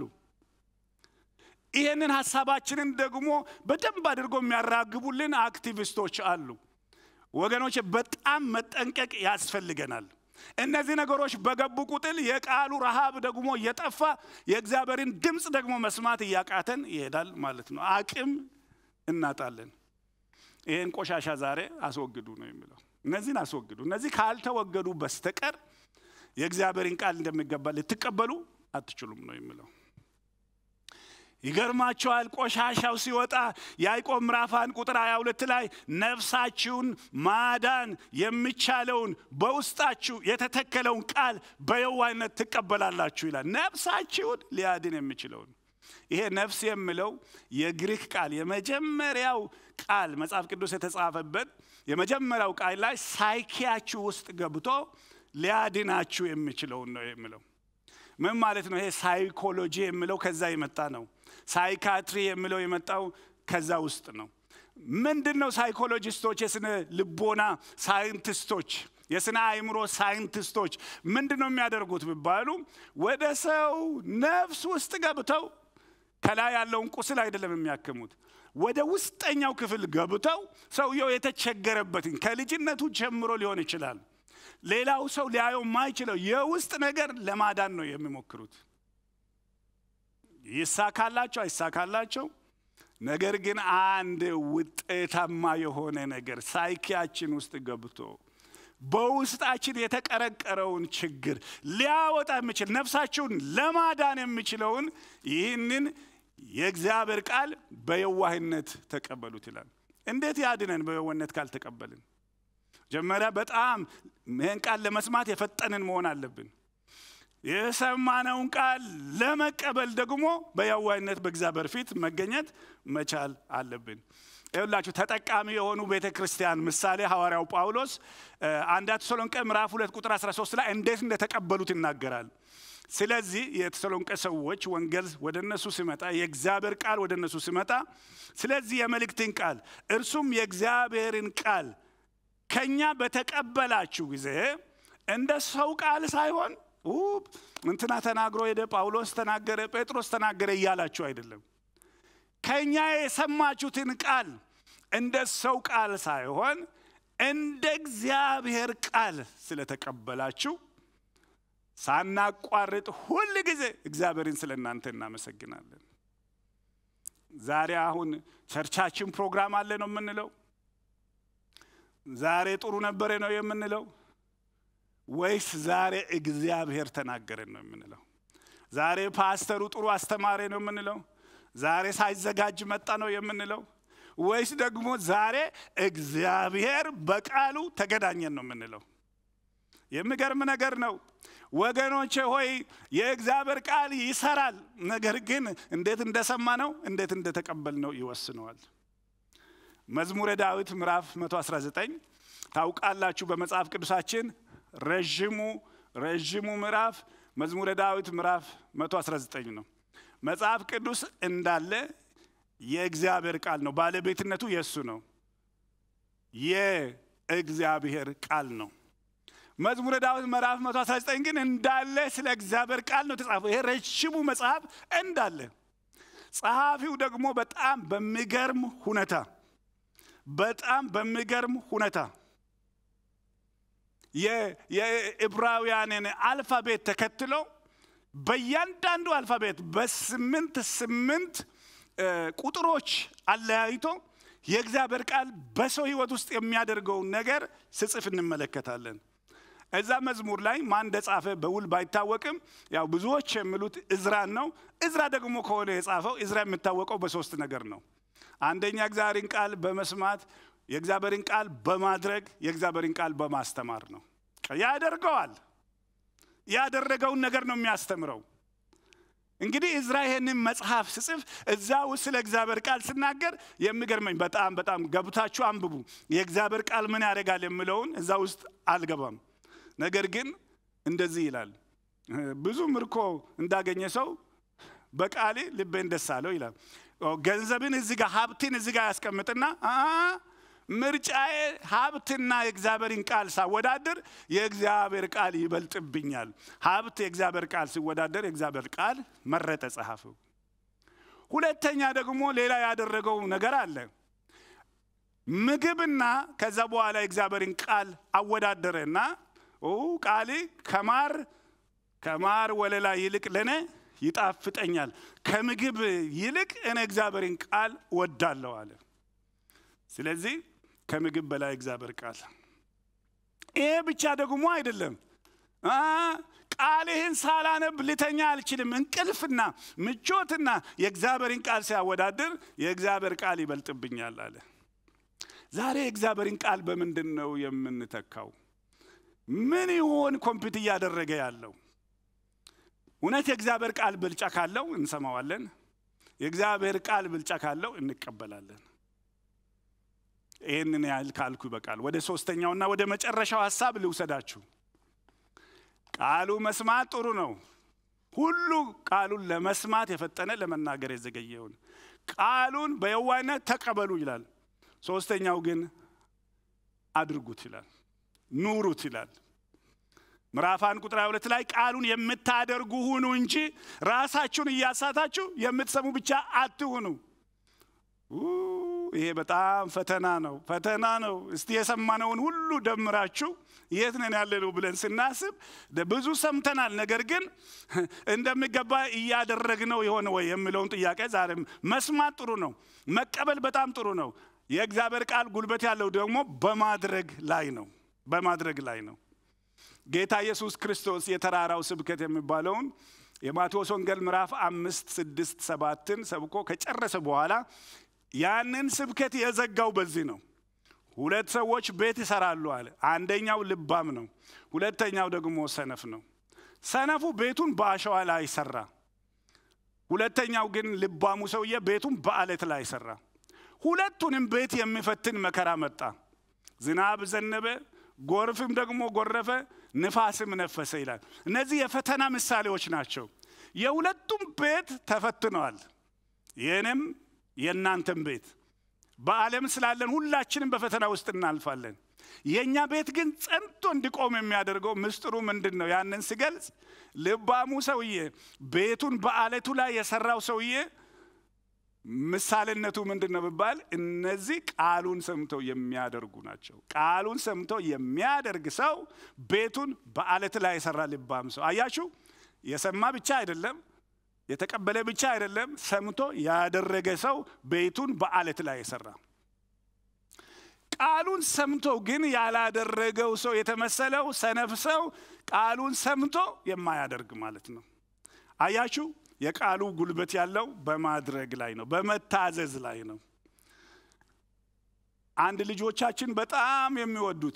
ይህንን ሀሳባችንን ደግሞ በደንብ አድርጎ የሚያራግቡልን አክቲቪስቶች አሉ። ወገኖች በጣም መጠንቀቅ ያስፈልገናል። እነዚህ ነገሮች በገቡ ቁጥር የቃሉ ረሃብ ደግሞ እየጠፋ የእግዚአብሔርን ድምፅ ደግሞ መስማት እያቃተን ይሄዳል ማለት ነው። አቅም እናጣለን። ይህን ቆሻሻ ዛሬ አስወግዱ ነው የሚለው። እነዚህን አስወግዱ። እነዚህ ካልተወገዱ በስተቀር የእግዚአብሔርን ቃል እንደሚገባ ልትቀበሉ አትችሉም ነው የሚለው። ይገርማቸዋል። ቆሻሻው ሲወጣ ያዕቆብ ምዕራፍ አንድ ቁጥር 22 ላይ ነፍሳችሁን ማዳን የሚቻለውን በውስጣችሁ የተተከለውን ቃል በየዋህነት ትቀበላላችሁ ይላል። ነፍሳችሁን ሊያድን የሚችለውን ይሄ ነፍስ የሚለው የግሪክ ቃል የመጀመሪያው ቃል መጽሐፍ ቅዱስ የተጻፈበት የመጀመሪያው ቃል ላይ ሳይኪያችሁ ውስጥ ገብቶ ሊያድናችሁ የሚችለውን ነው የሚለው። ምን ማለት ነው? ይሄ ሳይኮሎጂ የሚለው ከዛ የመጣ ነው። ሳይካትሪ የሚለው የመጣው ከዛ ውስጥ ነው። ምንድን ነው? ሳይኮሎጂስቶች፣ የስነ ልቦና ሳይንቲስቶች፣ የስነ አእምሮ ሳይንቲስቶች ምንድን ነው የሚያደርጉት ቢባሉ ወደ ሰው ነፍስ ውስጥ ገብተው ከላይ ያለውን ቁስል አይደለም የሚያክሙት ወደ ውስጠኛው ክፍል ገብተው ሰውየው የተቸገረበትን ከልጅነቱ ጀምሮ ሊሆን ይችላል ሌላው ሰው ሊያየው የማይችለው የውስጥ ነገር ለማዳን ነው የሚሞክሩት። ይሳካላቸው አይሳካላቸው፣ ነገር ግን አንድ ውጤታማ የሆነ ነገር ሳይኪያችን ውስጥ ገብቶ በውስጣችን የተቀረቀረውን ችግር ሊያወጣ የሚችል ነፍሳችሁን ለማዳን የሚችለውን ይህንን የእግዚአብሔር ቃል በየዋህነት ተቀበሉት ይላል። እንዴት ያድነን? በየዋህነት ካልተቀበልን መጀመሪያ በጣም ይህን ቃል ለመስማት የፈጠንን መሆን አለብን። የሰማነውን ቃል ለመቀበል ደግሞ በየዋህነት በእግዚአብሔር ፊት መገኘት መቻል አለብን። ይኸውላችሁ ተጠቃሚ የሆኑ ቤተ ክርስቲያን ምሳሌ ሐዋርያው ጳውሎስ አንዳ ተሰሎንቄ ምዕራፍ ሁለት ቁጥር 13 ላይ እንዴት እንደተቀበሉት ይናገራል። ስለዚህ የተሰሎንቄ ሰዎች ወንጌል ወደ እነሱ ሲመጣ የእግዚአብሔር ቃል ወደ እነሱ ሲመጣ ስለዚህ የመልእክትን ቃል እርሱም የእግዚአብሔርን ቃል ከኛ በተቀበላችሁ ጊዜ እንደ ሰው ቃል ሳይሆን እንትና ተናግሮ ሄደ፣ ጳውሎስ ተናገረ፣ ጴጥሮስ ተናገረ እያላችሁ አይደለም። ከኛ የሰማችሁትን ቃል እንደ ሰው ቃል ሳይሆን እንደ እግዚአብሔር ቃል ስለተቀበላችሁ ሳናቋርጥ ሁል ጊዜ እግዚአብሔርን ስለ እናንተ እናመሰግናለን። ዛሬ አሁን ቸርቻችን ፕሮግራም አለ ነው የምንለው? ዛሬ ጥሩ ነበረ ነው የምንለው? ወይስ ዛሬ እግዚአብሔር ተናገረን ነው የምንለው? ዛሬ ፓስተሩ ጥሩ አስተማሪ ነው የምንለው? ዛሬ ሳይዘጋጅ መጣ ነው የምንለው? ወይስ ደግሞ ዛሬ እግዚአብሔር በቃሉ ተገናኘን ነው የምንለው? የሚገርም ነገር ነው ወገኖቼ ሆይ የእግዚአብሔር ቃል ይሰራል። ነገር ግን እንዴት እንደሰማ ነው እንዴት እንደተቀበል ነው ይወስነዋል። መዝሙረ ዳዊት ምዕራፍ 119 ታውቃላችሁ። በመጽሐፍ ቅዱሳችን ረዥሙ ረዥሙ ምዕራፍ መዝሙረ ዳዊት ምዕራፍ 119 ነው። መጽሐፍ ቅዱስ እንዳለ የእግዚአብሔር ቃል ነው። ባለቤትነቱ የእሱ ነው። የእግዚአብሔር ቃል ነው። መዝሙረ ዳዊት ምዕራፍ 119 ግን እንዳለ ስለ እግዚአብሔር ቃል ነው የተጻፈው። ይሄ ረዥሙ መጽሐፍ እንዳለ ጸሐፊው ደግሞ በጣም በሚገርም ሁኔታ በጣም በሚገርም ሁኔታ የዕብራውያንን አልፋቤት ተከትሎ በእያንዳንዱ አልፋቤት በስምንት ስምንት ቁጥሮች አለያይቶ የእግዚአብሔር ቃል በሰው ሕይወት ውስጥ የሚያደርገውን ነገር ስጽፍ እንመለከታለን። እዛ መዝሙር ላይ ማን እንደጻፈ በውል ባይታወቅም ያው ብዙዎች የሚሉት እዝራን ነው። እዝራ ደግሞ ከሆነ የጻፈው እዝራ የሚታወቀው በሶስት ነገር ነው። አንደኛ እግዚአብሔርን ቃል በመስማት የእግዚአብሔርን ቃል በማድረግ የእግዚአብሔርን ቃል በማስተማር ነው። ያደርገዋል። ያደረገውን ነገር ነው የሚያስተምረው። እንግዲህ እዝራ ይሄንን መጽሐፍ ስጽፍ እዛ ውስጥ ስለ እግዚአብሔር ቃል ስናገር የሚገርመኝ በጣም በጣም ገብታችሁ አንብቡ። የእግዚአብሔር ቃል ምን ያደርጋል የሚለውን እዛ ውስጥ አልገባም። ነገር ግን እንደዚህ ይላል፣ ብዙ ምርኮ እንዳገኘ ሰው በቃሌ ልቤን ደስ አለው ይላል። ገንዘብን እዚህ ጋር ሀብትን እዚህ ጋር ያስቀምጥና ምርጫዬ ሀብትና የእግዚአብሔርን ቃል ሳወዳደር የእግዚአብሔር ቃል ይበልጥብኛል። ሀብት የእግዚአብሔር ቃል ሲወዳደር የእግዚአብሔር ቃል መረጠ ጸሐፊው። ሁለተኛ ደግሞ ሌላ ያደረገው ነገር አለ። ምግብና ከዛ በኋላ የእግዚአብሔርን ቃል አወዳደረና ቃሌ ከማር ከማር ወለላ ይልቅ ለእኔ ይጣፍጠኛል፣ ከምግብ ይልቅ እኔ እግዚአብሔርን ቃል ወዳለሁ አለ። ስለዚህ ከምግብ በላይ እግዚአብሔር ቃል። ይሄ ብቻ ደግሞ አይደለም። ቃልህን ሳላነብ ልተኛ አልችልም። እንቅልፍና ምቾትና የእግዚአብሔርን ቃል ሲያወዳድር የእግዚአብሔር ቃል ይበልጥብኛል አለ። ዛሬ የእግዚአብሔርን ቃል በምንድን ነው የምንተካው? ምን ይሆን ኮምፒት እያደረገ ያለው? እውነት የእግዚአብሔር ቃል ብልጫ ካለው እንሰማዋለን። የእግዚአብሔር ቃል ብልጫ ካለው እንቀበላለን። ይህንን ያህል ካልኩ ይበቃል። ወደ ሶስተኛውና ወደ መጨረሻው ሀሳብ ልውሰዳችሁ። ቃሉ መስማት ጥሩ ነው። ሁሉ ቃሉን ለመስማት የፈጠነ ለመናገር የዘገየውን ቃሉን በየዋህነት ተቀበሉ ይላል። ሶስተኛው ግን አድርጉት ይላል፣ ኑሩት ይላል። ምዕራፍ አንድ ቁጥር ሁለት ላይ ቃሉን የምታደርጉ ሁኑ እንጂ ራሳችሁን እያሳታችሁ የምትሰሙ ብቻ አትሁኑ። ይሄ በጣም ፈተና ነው፣ ፈተና ነው። እስቲ የሰማነውን ሁሉ ደምራችሁ የት ነን ያለ ነው ብለን ስናስብ ብዙ ሰምተናል። ነገር ግን እንደሚገባ እያደረግነው የሆነ ወይ የሚለውን ጥያቄ ዛሬም መስማት ጥሩ ነው፣ መቀበል በጣም ጥሩ ነው። የእግዚአብሔር ቃል ጉልበት ያለው ደግሞ በማድረግ ላይ ነው፣ በማድረግ ላይ ነው። ጌታ ኢየሱስ ክርስቶስ የተራራው ስብከት የሚባለውን የማቴዎስ ወንጌል ምዕራፍ አምስት ስድስት ሰባትን ሰብኮ ከጨረሰ በኋላ ያንን ስብከት የዘጋው በዚህ ነው። ሁለት ሰዎች ቤት ይሰራሉ አለ። አንደኛው ልባም ነው፣ ሁለተኛው ደግሞ ሰነፍ ነው። ሰነፉ ቤቱን በአሸዋ ላይ ሰራ። ሁለተኛው ግን ልባሙ ሰውዬ ቤቱን በአለት ላይ ሰራ። ሁለቱንም ቤት የሚፈትን መከራ መጣ። ዝናብ ዘነበ፣ ጎርፍም ደግሞ ጎረፈ፣ ንፋስም ነፈሰ ይላል። እነዚህ የፈተና ምሳሌዎች ናቸው። የሁለቱም ቤት ተፈትነዋል። የእኔም የእናንተም ቤት በዓለም ስላለን ሁላችንም በፈተና ውስጥ እናልፋለን። የእኛ ቤት ግን ጸንቶ እንዲቆም የሚያደርገው ምስጢሩ ምንድን ነው? ያንን ሲገልጽ ልባሙ ሰውዬ ቤቱን በአለቱ ላይ የሰራው ሰውዬ ምሳሌነቱ ምንድን ነው ቢባል እነዚህ ቃሉን ሰምተው የሚያደርጉ ናቸው። ቃሉን ሰምተው የሚያደርግ ሰው ቤቱን በአለት ላይ የሰራ ልባም ሰው። አያችሁ፣ የሰማ ብቻ አይደለም፣ የተቀበለ ብቻ አይደለም፣ ሰምቶ ያደረገ ሰው ቤቱን በአለት ላይ የሰራ ቃሉን ሰምቶ ግን ያላደረገው ሰው የተመሰለው ሰነፍ ሰው ቃሉን ሰምቶ የማያደርግ ማለት ነው። አያችሁ የቃሉ ጉልበት ያለው በማድረግ ላይ ነው፣ በመታዘዝ ላይ ነው። አንድ ልጆቻችን በጣም የሚወዱት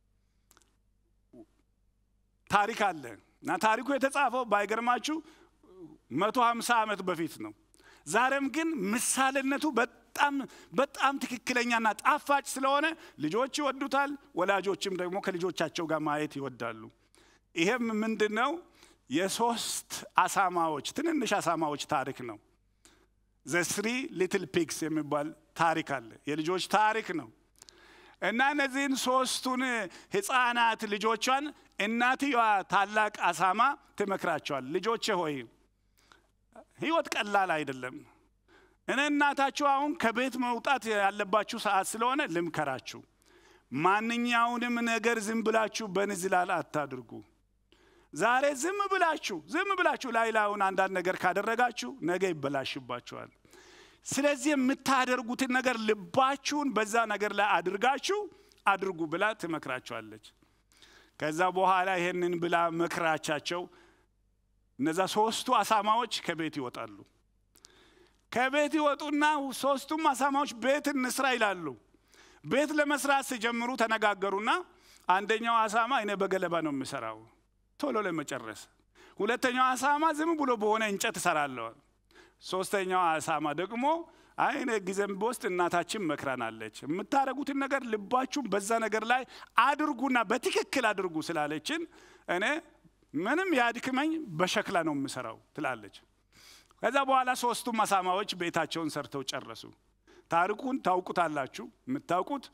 ታሪክ አለ እና ታሪኩ የተጻፈው ባይገርማችሁ መቶ ሀምሳ ዓመት በፊት ነው። ዛሬም ግን ምሳሌነቱ በጣም በጣም ትክክለኛና ጣፋጭ ስለሆነ ልጆች ይወዱታል። ወላጆችም ደግሞ ከልጆቻቸው ጋር ማየት ይወዳሉ። ይሄም ምንድን ነው? የሶስት አሳማዎች ትንንሽ አሳማዎች ታሪክ ነው። ዘ ስሪ ሊትል ፒግስ የሚባል ታሪክ አለ። የልጆች ታሪክ ነው እና እነዚህን ሶስቱን ህፃናት ልጆቿን እናትየዋ ታላቅ አሳማ ትመክራቸዋል። ልጆቼ ሆይ ህይወት ቀላል አይደለም። እኔ እናታችሁ አሁን ከቤት መውጣት ያለባችሁ ሰዓት ስለሆነ ልምከራችሁ። ማንኛውንም ነገር ዝም ብላችሁ በንዝላል አታድርጉ። ዛሬ ዝም ብላችሁ ዝም ብላችሁ ላይ ላዩን አንዳንድ ነገር ካደረጋችሁ ነገ ይበላሽባችኋል። ስለዚህ የምታደርጉትን ነገር ልባችሁን በዛ ነገር ላይ አድርጋችሁ አድርጉ ብላ ትመክራቸዋለች። ከዛ በኋላ ይሄንን ብላ መክራቻቸው እነዛ ሶስቱ አሳማዎች ከቤት ይወጣሉ። ከቤት ይወጡና ሶስቱም አሳማዎች ቤት እንስራ ይላሉ። ቤት ለመስራት ሲጀምሩ ተነጋገሩና አንደኛው አሳማ እኔ በገለባ ነው የምሰራው ቶሎ ለመጨረስ፣ ሁለተኛው አሳማ ዝም ብሎ በሆነ እንጨት እሰራለሁ። ሶስተኛው አሳማ ደግሞ አይ እኔ ጊዜም በውስጥ እናታችን መክራናለች፣ የምታደርጉትን ነገር ልባችሁን በዛ ነገር ላይ አድርጉና በትክክል አድርጉ ስላለችን እኔ ምንም ያድክመኝ በሸክላ ነው የምሰራው ትላለች። ከዛ በኋላ ሶስቱም አሳማዎች ቤታቸውን ሰርተው ጨረሱ። ታሪኩን ታውቁታላችሁ። የምታውቁት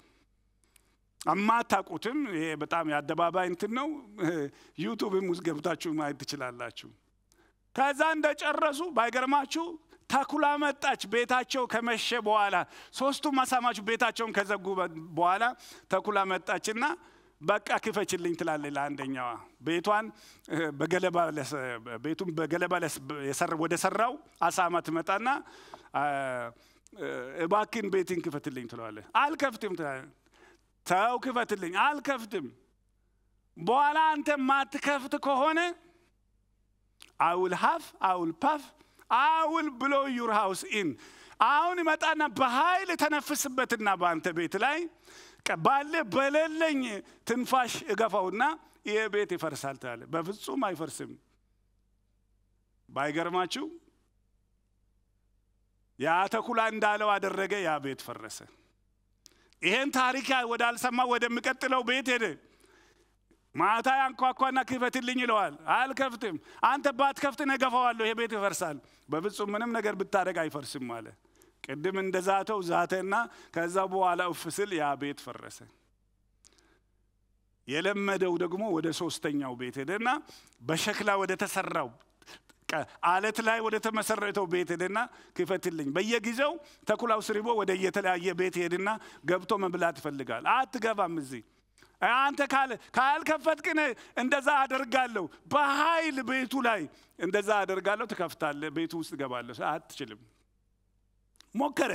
አማታውቁትም ይሄ በጣም የአደባባይ እንትን ነው። ዩቱብም ውስጥ ገብታችሁ ማየት ትችላላችሁ። ከዛ እንደጨረሱ ባይገርማችሁ ተኩላ መጣች። ቤታቸው ከመሸ በኋላ ሶስቱም አሳማዎች ቤታቸውን ከዘጉ በኋላ ተኩላ መጣችና በቃ ክፈችልኝ ትላለች ለአንደኛዋ። ቤቷን በገለባ ቤቱን በገለባ ወደ ሰራው አሳማ ትመጣና እባክን ቤትን ክፈትልኝ ትለዋለች። አልከፍትም ትላለች። ተው ክፈትልኝ። አልከፍትም። በኋላ አንተ ማትከፍት ከሆነ አውል ሀፍ አውል ፓፍ አውል ብሎ ዩር ሃውስ ኢን አሁን ይመጣና በኃይል ተነፍስበትና በአንተ ቤት ላይ ባለ በሌለኝ ትንፋሽ እገፋውና ይህ ቤት ይፈርሳል ትላለ። በፍጹም አይፈርስም። ባይገርማችሁ ያ ተኩላ እንዳለው አደረገ። ያ ቤት ፈረሰ። ይሄን ታሪክ ወዳልሰማ ወደሚቀጥለው ቤት ሄደ። ማታ ያንኳኳና ክፈትልኝ ይለዋል። አልከፍትም። አንተ ባትከፍት እኔ እገፋዋለሁ፣ ይሄ ቤት ይፈርሳል። በፍጹም ምንም ነገር ብታደርግ አይፈርስም አለ። ቅድም እንደ ዛተው ዛተና ከዛ በኋላ እፍ ስል ያ ቤት ፈረሰ። የለመደው ደግሞ ወደ ሶስተኛው ቤት ሄደና በሸክላ ወደ ተሰራው አለት ላይ ወደ ተመሰረተው ቤት ሄደና ክፈትልኝ። በየጊዜው ተኩላው ስሪቦ ወደ የተለያየ ቤት ሄድና ገብቶ መብላት ይፈልጋል። አትገባም እዚህ አንተ ካለ ካልከፈትክን እንደዛ አደርጋለሁ፣ በኃይል ቤቱ ላይ እንደዛ አደርጋለሁ። ትከፍታለህ፣ ቤቱ ውስጥ እገባለሁ። አትችልም። ሞከረ።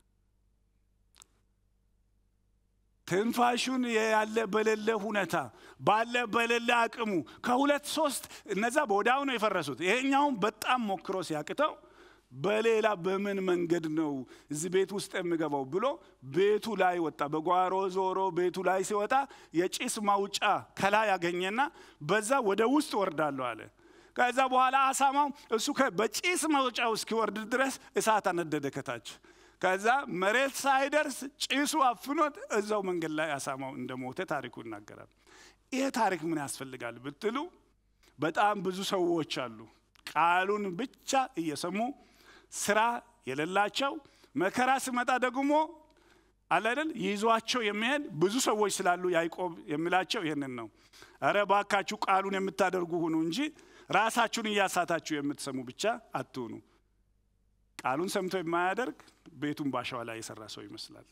ትንፋሹን ያለ በሌለ ሁኔታ ባለ በሌለ አቅሙ ከሁለት ሶስት እነዛ በወዲያው ነው የፈረሱት። ይሄኛውም በጣም ሞክሮ ሲያቅተው በሌላ በምን መንገድ ነው እዚህ ቤት ውስጥ የምገባው ብሎ ቤቱ ላይ ወጣ። በጓሮ ዞሮ ቤቱ ላይ ሲወጣ የጭስ ማውጫ ከላይ ያገኘና በዛ ወደ ውስጥ ወርዳለሁ አለ። ከዛ በኋላ አሳማው እሱ በጭስ ማውጫው እስኪወርድ ድረስ እሳት አነደደ ከታች። ከዛ መሬት ሳይደርስ ጭሱ አፍኖት እዛው መንገድ ላይ አሳማው እንደሞተ ታሪኩ ይናገራል። ይህ ታሪክ ምን ያስፈልጋል ብትሉ በጣም ብዙ ሰዎች አሉ ቃሉን ብቻ እየሰሙ ስራ የሌላቸው መከራ ሲመጣ ደግሞ አለ አይደል ይዟቸው የሚሄድ ብዙ ሰዎች ስላሉ ያዕቆብ የሚላቸው ይህንን ነው። እረ ባካችሁ ቃሉን የምታደርጉ ሁኑ እንጂ ራሳችሁን እያሳታችሁ የምትሰሙ ብቻ አትሁኑ። ቃሉን ሰምቶ የማያደርግ ቤቱን ባሸዋ ላይ የሰራ ሰው ይመስላል።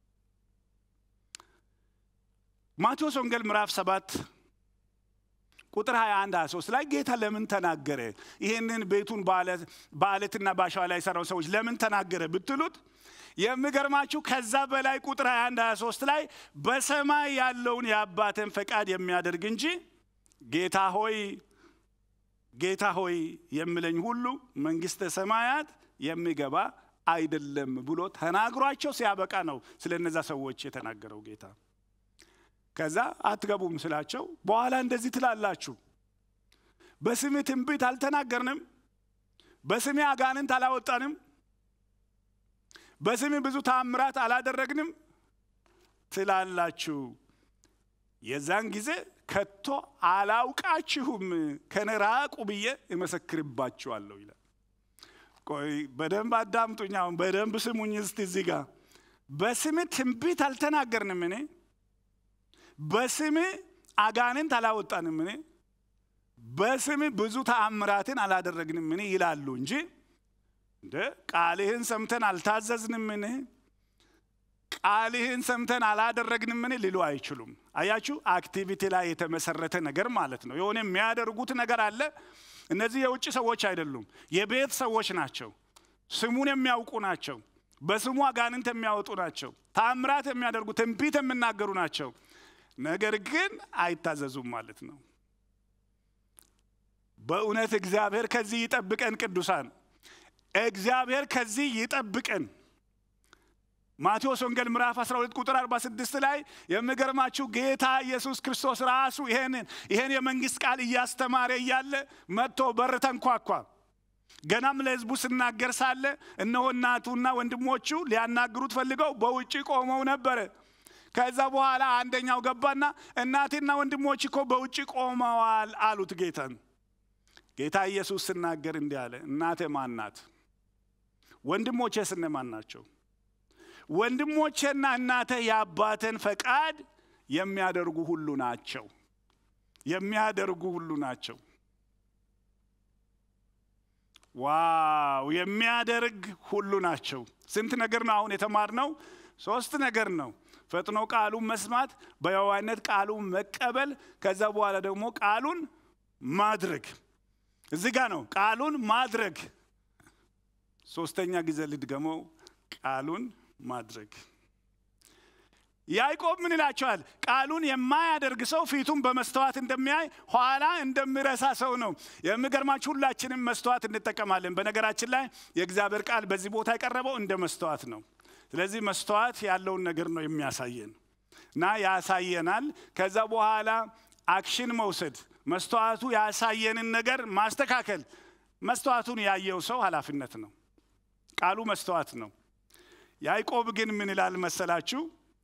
ማቴዎስ ወንጌል ምዕራፍ ሰባት ቁጥር 21 23 ላይ ጌታ ለምን ተናገረ? ይህንን ቤቱን በአለትና በአሸዋ ላይ የሰራው ሰዎች ለምን ተናገረ ብትሉት የሚገርማችሁ ከዛ በላይ ቁጥር 21 23 ላይ በሰማይ ያለውን የአባትን ፈቃድ የሚያደርግ እንጂ ጌታ ሆይ ጌታ ሆይ የሚለኝ ሁሉ መንግሥተ ሰማያት የሚገባ አይደለም ብሎ ተናግሯቸው ሲያበቃ ነው ስለ እነዛ ሰዎች የተናገረው ጌታ። ከዛ አትገቡም ስላቸው በኋላ እንደዚህ ትላላችሁ፣ በስሜ ትንቢት አልተናገርንም፣ በስሜ አጋንንት አላወጣንም፣ በስሜ ብዙ ታምራት አላደረግንም ትላላችሁ። የዛን ጊዜ ከቶ አላውቃችሁም ከኔ ራቁ ብዬ እመሰክርባችኋለሁ ይላል። ቆይ በደንብ አዳምጡኝ። አሁን በደንብ ስሙኝ እስቲ እዚህ ጋር በስሜ ትንቢት አልተናገርንም እኔ በስሜ አጋንንት አላወጣንም እኔ በስሜ ብዙ ተአምራትን አላደረግንም እኔ ይላሉ እንጂ እንደ ቃልህን ሰምተን አልታዘዝንም እኔ ቃልህን ሰምተን አላደረግንም እኔ ሊሉ አይችሉም። አያችሁ፣ አክቲቪቲ ላይ የተመሰረተ ነገር ማለት ነው። የሆነ የሚያደርጉት ነገር አለ። እነዚህ የውጭ ሰዎች አይደሉም፣ የቤት ሰዎች ናቸው። ስሙን የሚያውቁ ናቸው። በስሙ አጋንንት የሚያወጡ ናቸው። ተአምራት የሚያደርጉ ትንቢት የሚናገሩ ናቸው። ነገር ግን አይታዘዙም ማለት ነው። በእውነት እግዚአብሔር ከዚህ ይጠብቀን። ቅዱሳን እግዚአብሔር ከዚህ ይጠብቀን። ማቴዎስ ወንጌል ምዕራፍ 12 ቁጥር 46 ላይ የሚገርማችሁ ጌታ ኢየሱስ ክርስቶስ ራሱ ይሄንን ይሄን የመንግስት ቃል እያስተማረ እያለ መጥቶ በር ተንኳኳ። ገናም ለሕዝቡ ስናገር ሳለ እነሆ እናቱና ወንድሞቹ ሊያናግሩት ፈልገው በውጭ ቆመው ነበረ። ከዛ በኋላ አንደኛው ገባና እናቴና ወንድሞች እኮ በውጭ ቆመዋል አሉት ጌታን። ጌታ ኢየሱስ ስናገር እንዲህ አለ፣ እናቴ ማን ናት? ወንድሞቼስ እነማን ናቸው? ወንድሞቼና እናቴ የአባቴን ፈቃድ የሚያደርጉ ሁሉ ናቸው። የሚያደርጉ ሁሉ ናቸው። ዋው! የሚያደርግ ሁሉ ናቸው። ስንት ነገር ነው አሁን የተማርነው? ሶስት ነገር ነው። ፈጥኖ ቃሉን መስማት፣ በየዋህነት ቃሉን መቀበል፣ ከዛ በኋላ ደግሞ ቃሉን ማድረግ። እዚህ ጋ ነው ቃሉን ማድረግ። ሶስተኛ ጊዜ ልድገመው፣ ቃሉን ማድረግ። ያዕቆብ ምን ይላቸዋል? ቃሉን የማያደርግ ሰው ፊቱን በመስተዋት እንደሚያይ ኋላ እንደሚረሳ ሰው ነው። የሚገርማችሁ ሁላችንም መስተዋት እንጠቀማለን። በነገራችን ላይ የእግዚአብሔር ቃል በዚህ ቦታ የቀረበው እንደ መስተዋት ነው። ስለዚህ መስተዋት ያለውን ነገር ነው የሚያሳየን እና ያሳየናል። ከዛ በኋላ አክሽን መውሰድ፣ መስተዋቱ ያሳየንን ነገር ማስተካከል። መስተዋቱን ያየው ሰው ኃላፊነት ነው። ቃሉ መስተዋት ነው። ያዕቆብ ግን ምን ይላል መሰላችሁ?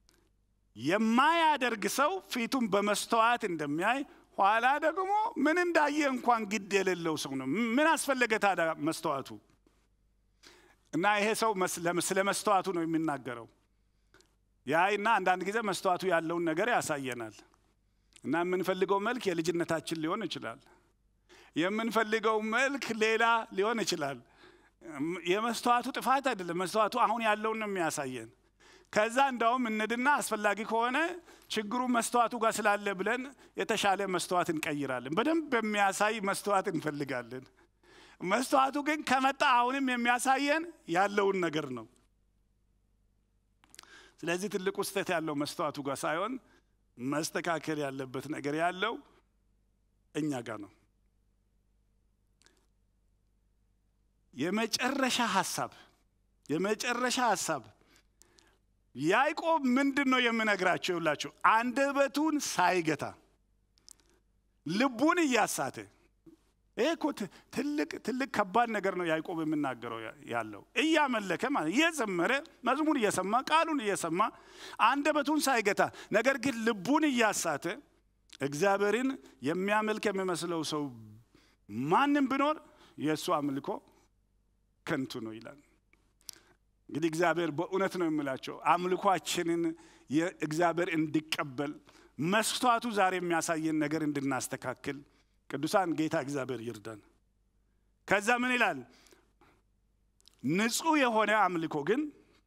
የማያደርግ ሰው ፊቱን በመስተዋት እንደሚያይ ኋላ ደግሞ ምን እንዳየ እንኳን ግድ የሌለው ሰው ነው። ምን አስፈለገ ታዲያ መስተዋቱ? እና ይሄ ሰው ስለ መስተዋቱ ነው የሚናገረው። ያይና አንዳንድ ጊዜ መስተዋቱ ያለውን ነገር ያሳየናል። እና የምንፈልገው መልክ የልጅነታችን ሊሆን ይችላል። የምንፈልገው መልክ ሌላ ሊሆን ይችላል። የመስተዋቱ ጥፋት አይደለም። መስተዋቱ አሁን ያለውን ነው የሚያሳየን። ከዛ እንዳውም እንድና አስፈላጊ ከሆነ ችግሩ መስተዋቱ ጋር ስላለ ብለን የተሻለ መስተዋት እንቀይራለን። በደንብ የሚያሳይ መስተዋት እንፈልጋለን። መስተዋቱ ግን ከመጣ አሁንም የሚያሳየን ያለውን ነገር ነው። ስለዚህ ትልቁ ስህተት ያለው መስተዋቱ ጋር ሳይሆን መስተካከል ያለበት ነገር ያለው እኛ ጋር ነው። የመጨረሻ ሀሳብ የመጨረሻ ሀሳብ ያዕቆብ ምንድን ነው የምነግራቸው? ይላችሁ አንደበቱን ሳይገታ ልቡን እያሳተ ይሄ እኮ ትልቅ ትልቅ ከባድ ነገር ነው ያዕቆብ የምናገረው ያለው እያመለከ ማለት እየዘመረ መዝሙር እየሰማ ቃሉን እየሰማ አንደበቱን ሳይገታ ነገር ግን ልቡን እያሳተ እግዚአብሔርን የሚያመልክ የሚመስለው ሰው ማንም ቢኖር የእሱ አምልኮ ከንቱ ነው ይላል። እንግዲህ እግዚአብሔር በእውነት ነው የምላቸው አምልኳችንን የእግዚአብሔር እንዲቀበል መስታቱ ዛሬ የሚያሳየን ነገር እንድናስተካክል ቅዱሳን ጌታ እግዚአብሔር ይርዳን። ከዛ ምን ይላል? ንጹሕ የሆነ አምልኮ ግን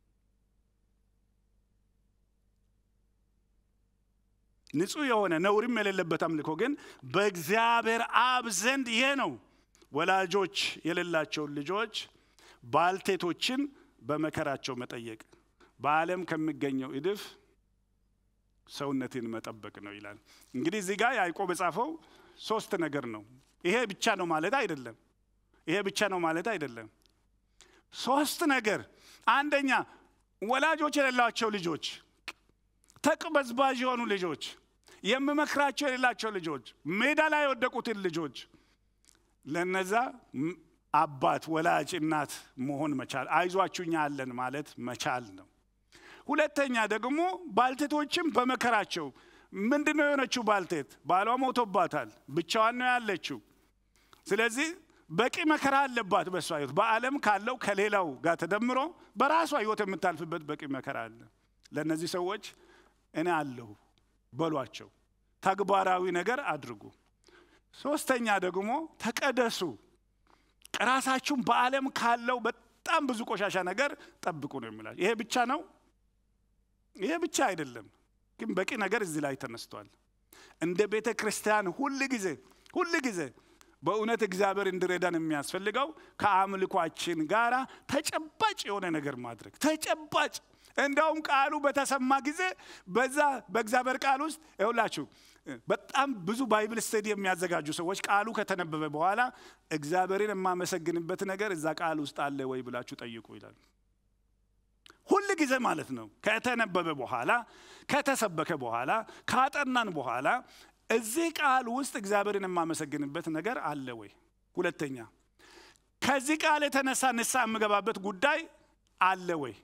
ንጹሕ የሆነ ነውርም የሌለበት አምልኮ ግን በእግዚአብሔር አብ ዘንድ ይሄ ነው። ወላጆች የሌላቸውን ልጆች ባልቴቶችን በመከራቸው መጠየቅ፣ በዓለም ከሚገኘው እድፍ ሰውነትን መጠበቅ ነው ይላል። እንግዲህ እዚህ ጋር ያዕቆብ የጻፈው ሶስት ነገር ነው። ይሄ ብቻ ነው ማለት አይደለም። ይሄ ብቻ ነው ማለት አይደለም። ሶስት ነገር። አንደኛ ወላጆች የሌላቸው ልጆች፣ ተቅበዝባዥ የሆኑ ልጆች፣ የምመክራቸው የሌላቸው ልጆች፣ ሜዳ ላይ የወደቁትን ልጆች ለነዛ አባት፣ ወላጅ፣ እናት መሆን መቻል፣ አይዟችሁኛ አለን ማለት መቻል ነው። ሁለተኛ ደግሞ ባልቴቶችም በመከራቸው ምንድን ነው የሆነችው? ባልቴት ባሏ ሞቶባታል፣ ብቻዋን ነው ያለችው። ስለዚህ በቂ መከራ አለባት በእሷ ህይወት። በዓለም ካለው ከሌላው ጋር ተደምሮ በራሷ ህይወት የምታልፍበት በቂ መከራ አለ። ለእነዚህ ሰዎች እኔ አለሁ በሏቸው፣ ተግባራዊ ነገር አድርጉ። ሶስተኛ ደግሞ ተቀደሱ፣ ራሳችሁን በዓለም ካለው በጣም ብዙ ቆሻሻ ነገር ጠብቁ ነው የሚላቸው። ይሄ ብቻ ነው? ይሄ ብቻ አይደለም፣ ግን በቂ ነገር እዚህ ላይ ተነስቷል። እንደ ቤተ ክርስቲያን ሁል ጊዜ ሁል ጊዜ በእውነት እግዚአብሔር እንዲረዳን የሚያስፈልገው ከአምልኳችን ጋር ተጨባጭ የሆነ ነገር ማድረግ ተጨባጭ እንደውም ቃሉ በተሰማ ጊዜ በዛ በእግዚአብሔር ቃል ውስጥ ይሁላችሁ በጣም ብዙ ባይብል ስተዲ የሚያዘጋጁ ሰዎች ቃሉ ከተነበበ በኋላ እግዚአብሔርን የማመሰግንበት ነገር እዛ ቃል ውስጥ አለ ወይ ብላችሁ ጠይቁ ይላል። ሁል ጊዜ ማለት ነው። ከተነበበ በኋላ ከተሰበከ በኋላ ካጠናን በኋላ እዚህ ቃል ውስጥ እግዚአብሔርን የማመሰግንበት ነገር አለ ወይ? ሁለተኛ ከዚህ ቃል የተነሳ ንስሐ የምገባበት ጉዳይ አለ ወይ?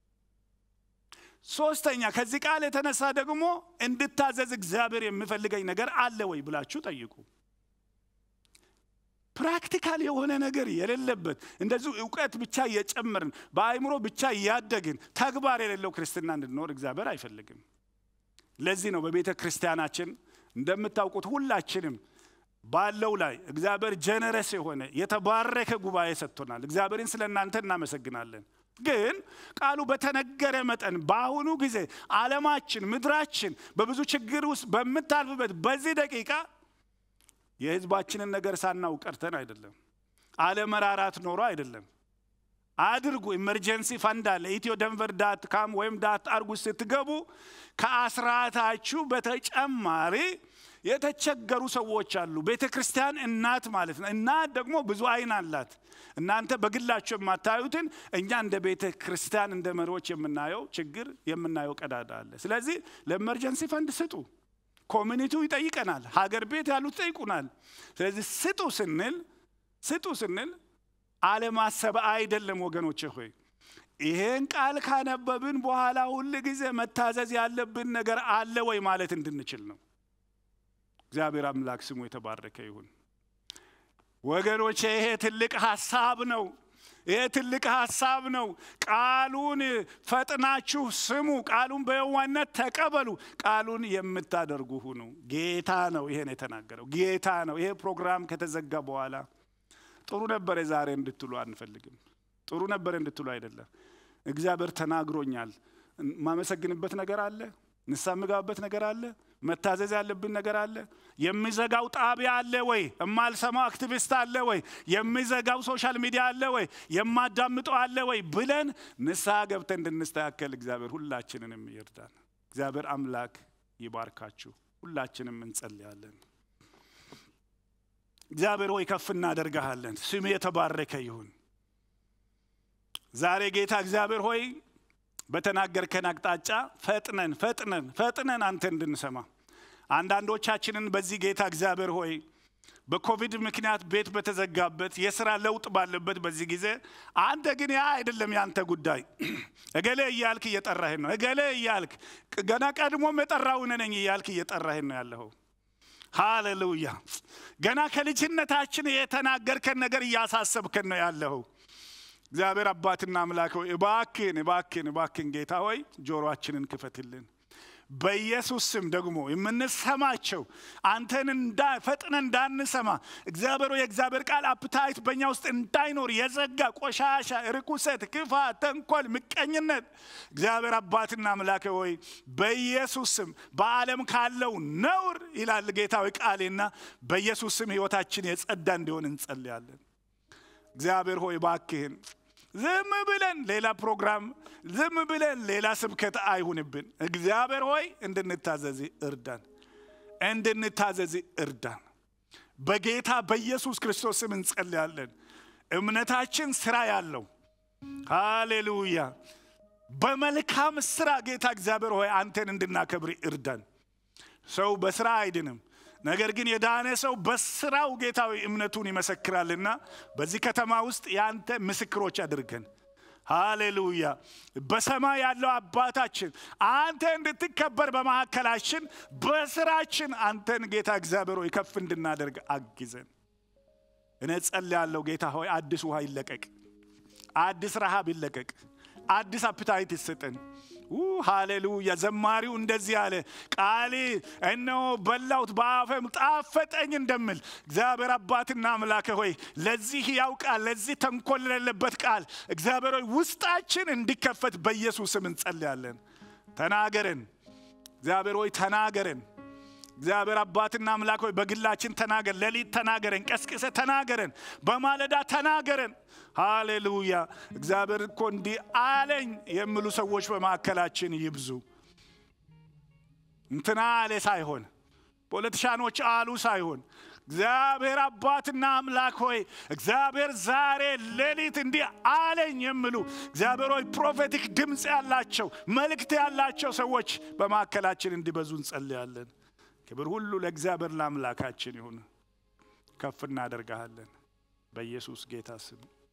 ሶስተኛ ከዚህ ቃል የተነሳ ደግሞ እንድታዘዝ እግዚአብሔር የሚፈልገኝ ነገር አለ ወይ ብላችሁ ጠይቁ። ፕራክቲካል የሆነ ነገር የሌለበት እንደዚሁ እውቀት ብቻ እየጨመርን በአእምሮ ብቻ እያደግን ተግባር የሌለው ክርስትና እንድንኖር እግዚአብሔር አይፈልግም። ለዚህ ነው በቤተ ክርስቲያናችን እንደምታውቁት ሁላችንም ባለው ላይ እግዚአብሔር ጀነረስ የሆነ የተባረከ ጉባኤ ሰጥቶናል። እግዚአብሔርን ስለ እናንተ እናመሰግናለን። ግን ቃሉ በተነገረ መጠን በአሁኑ ጊዜ ዓለማችን፣ ምድራችን በብዙ ችግር ውስጥ በምታልፍበት በዚህ ደቂቃ የህዝባችንን ነገር ሳናውቅ ቀርተን አይደለም። አለመራራት ኖሮ አይደለም። አድርጉ። ኢመርጀንሲ ፈንድ አለ። ኢትዮ ደንቨር ዳት ካም ወይም ዳት አርጉ ስትገቡ ከአስራታችሁ በተጨማሪ የተቸገሩ ሰዎች አሉ። ቤተ ክርስቲያን እናት ማለት ነው። እናት ደግሞ ብዙ አይን አላት። እናንተ በግላችሁ የማታዩትን እኛ እንደ ቤተ ክርስቲያን እንደ መሪዎች የምናየው ችግር የምናየው ቀዳዳ አለ። ስለዚህ ለኤመርጀንሲ ፈንድ ስጡ። ኮሚኒቲው ይጠይቀናል። ሀገር ቤት ያሉት ይጠይቁናል። ስለዚህ ስጡ ስንል ስጡ ስንል አለማሰብ አይደለም ወገኖች ሆይ ይሄን ቃል ካነበብን በኋላ ሁል ጊዜ መታዘዝ ያለብን ነገር አለ ወይ ማለት እንድንችል ነው። እግዚአብሔር አምላክ ስሙ የተባረከ ይሁን። ወገኖቼ ይሄ ትልቅ ሀሳብ ነው። ይሄ ትልቅ ሀሳብ ነው። ቃሉን ፈጥናችሁ ስሙ። ቃሉን በየዋነት ተቀበሉ። ቃሉን የምታደርጉ ሁኑ። ጌታ ነው ይሄን የተናገረው። ጌታ ነው። ይሄ ፕሮግራም ከተዘጋ በኋላ ጥሩ ነበረ ዛሬ እንድትሉ አንፈልግም። ጥሩ ነበረ እንድትሉ አይደለም። እግዚአብሔር ተናግሮኛል። ማመሰግንበት ነገር አለ። ንስሐ የምገባበት ነገር አለ። መታዘዝ ያለብን ነገር አለ። የሚዘጋው ጣቢያ አለ ወይ? የማልሰማው አክቲቪስት አለ ወይ? የሚዘጋው ሶሻል ሚዲያ አለ ወይ? የማዳምጠው አለ ወይ? ብለን ንስሐ ገብተን እንድንስተካከል እግዚአብሔር ሁላችንንም ይርዳን። እግዚአብሔር አምላክ ይባርካችሁ። ሁላችንም እንጸልያለን። እግዚአብሔር ሆይ ከፍ እናደርግሃለን። ስም የተባረከ ይሁን። ዛሬ ጌታ እግዚአብሔር ሆይ በተናገርከን አቅጣጫ ፈጥነን ፈጥነን ፈጥነን አንተ እንድንሰማ አንዳንዶቻችንን በዚህ ጌታ እግዚአብሔር ሆይ በኮቪድ ምክንያት ቤት በተዘጋበት የስራ ለውጥ ባለበት በዚህ ጊዜ አንተ ግን ያ አይደለም ያንተ ጉዳይ። እገሌ እያልክ እየጠራህን ነው። እገሌ እያልክ ገና ቀድሞም የጠራው እኔ ነኝ እያልክ እየጠራህን ነው ያለኸው። ሃሌሉያ! ገና ከልጅነታችን የተናገርከን ነገር እያሳሰብከን ነው ያለኸው። እግዚአብሔር አባትና አምላክ ሆይ እባክን እባክን እባክን ጌታ ሆይ ጆሮአችንን ክፈትልን። በኢየሱስ ስም ደግሞ የምንሰማቸው አንተን ፈጥነን እንዳንሰማ እግዚአብሔር የእግዚአብሔር ቃል አፕታይት በእኛ ውስጥ እንዳይኖር የዘጋ ቆሻሻ፣ ርኩሰት፣ ክፋት፣ ተንኮል፣ ምቀኝነት እግዚአብሔር አባትና አምላክ ሆይ በኢየሱስ ስም በዓለም ካለው ነውር ይላል ጌታዊ ቃሌና በኢየሱስ ስም ሕይወታችን የጸዳ እንዲሆን እንጸልያለን። እግዚአብሔር ሆይ ባክህን ዝም ብለን ሌላ ፕሮግራም ዝም ብለን ሌላ ስብከት አይሁንብን። እግዚአብሔር ሆይ እንድንታዘዝ እርዳን፣ እንድንታዘዝ እርዳን። በጌታ በኢየሱስ ክርስቶስ ስም እንጸልያለን። እምነታችን ስራ ያለው ሃሌሉያ፣ በመልካም ስራ ጌታ እግዚአብሔር ሆይ አንተን እንድናከብር እርዳን። ሰው በስራ አይድንም። ነገር ግን የዳነ ሰው በስራው ጌታዊ እምነቱን ይመሰክራልና በዚህ ከተማ ውስጥ የአንተ ምስክሮች አድርገን። ሃሌሉያ። በሰማይ ያለው አባታችን አንተ እንድትከበር በመካከላችን በስራችን አንተን ጌታ እግዚአብሔር ሆይ ከፍ እንድናደርግ አግዘን። እኔ ጸልያለሁ ጌታ ሆይ አዲስ ውሃ ይለቀቅ፣ አዲስ ረሃብ ይለቀቅ፣ አዲስ አፕታይት ይሰጠን። ሃሌሉያ። ዘማሪው እንደዚህ አለ፣ ቃሌ እነሆ በላሁት በአፌም ጣፈጠኝ እንደምል እግዚአብሔር አባትና አምላክ ሆይ ለዚህ ያው ቃል ለዚህ ተንኮል ለሌለበት ቃል እግዚአብሔር ሆይ ውስጣችን እንዲከፈት በኢየሱስ ስም እንጸልያለን። ተናገረን እግዚአብሔር ሆይ ተናገረን። እግዚአብሔር አባትና አምላክ ሆይ በግላችን ተናገር። ሌሊት ተናገረን፣ ቀስቅሰ ተናገረን፣ በማለዳ ተናገረን። ሃሌሉያ። እግዚአብሔር እኮ እንዲህ አለኝ የሚሉ ሰዎች በማዕከላችን ይብዙ። እንትና አለ ሳይሆን ፖለቲሻኖች አሉ ሳይሆን እግዚአብሔር አባትና አምላክ ሆይ እግዚአብሔር ዛሬ ሌሊት እንዲህ አለኝ የሚሉ እግዚአብሔር ሆይ ፕሮፌቲክ ድምፅ ያላቸው መልእክት ያላቸው ሰዎች በማዕከላችን እንዲበዙ እንጸልያለን። ክብር ሁሉ ለእግዚአብሔር ለአምላካችን ይሁን። ከፍ እናደርግሃለን በኢየሱስ ጌታ ስም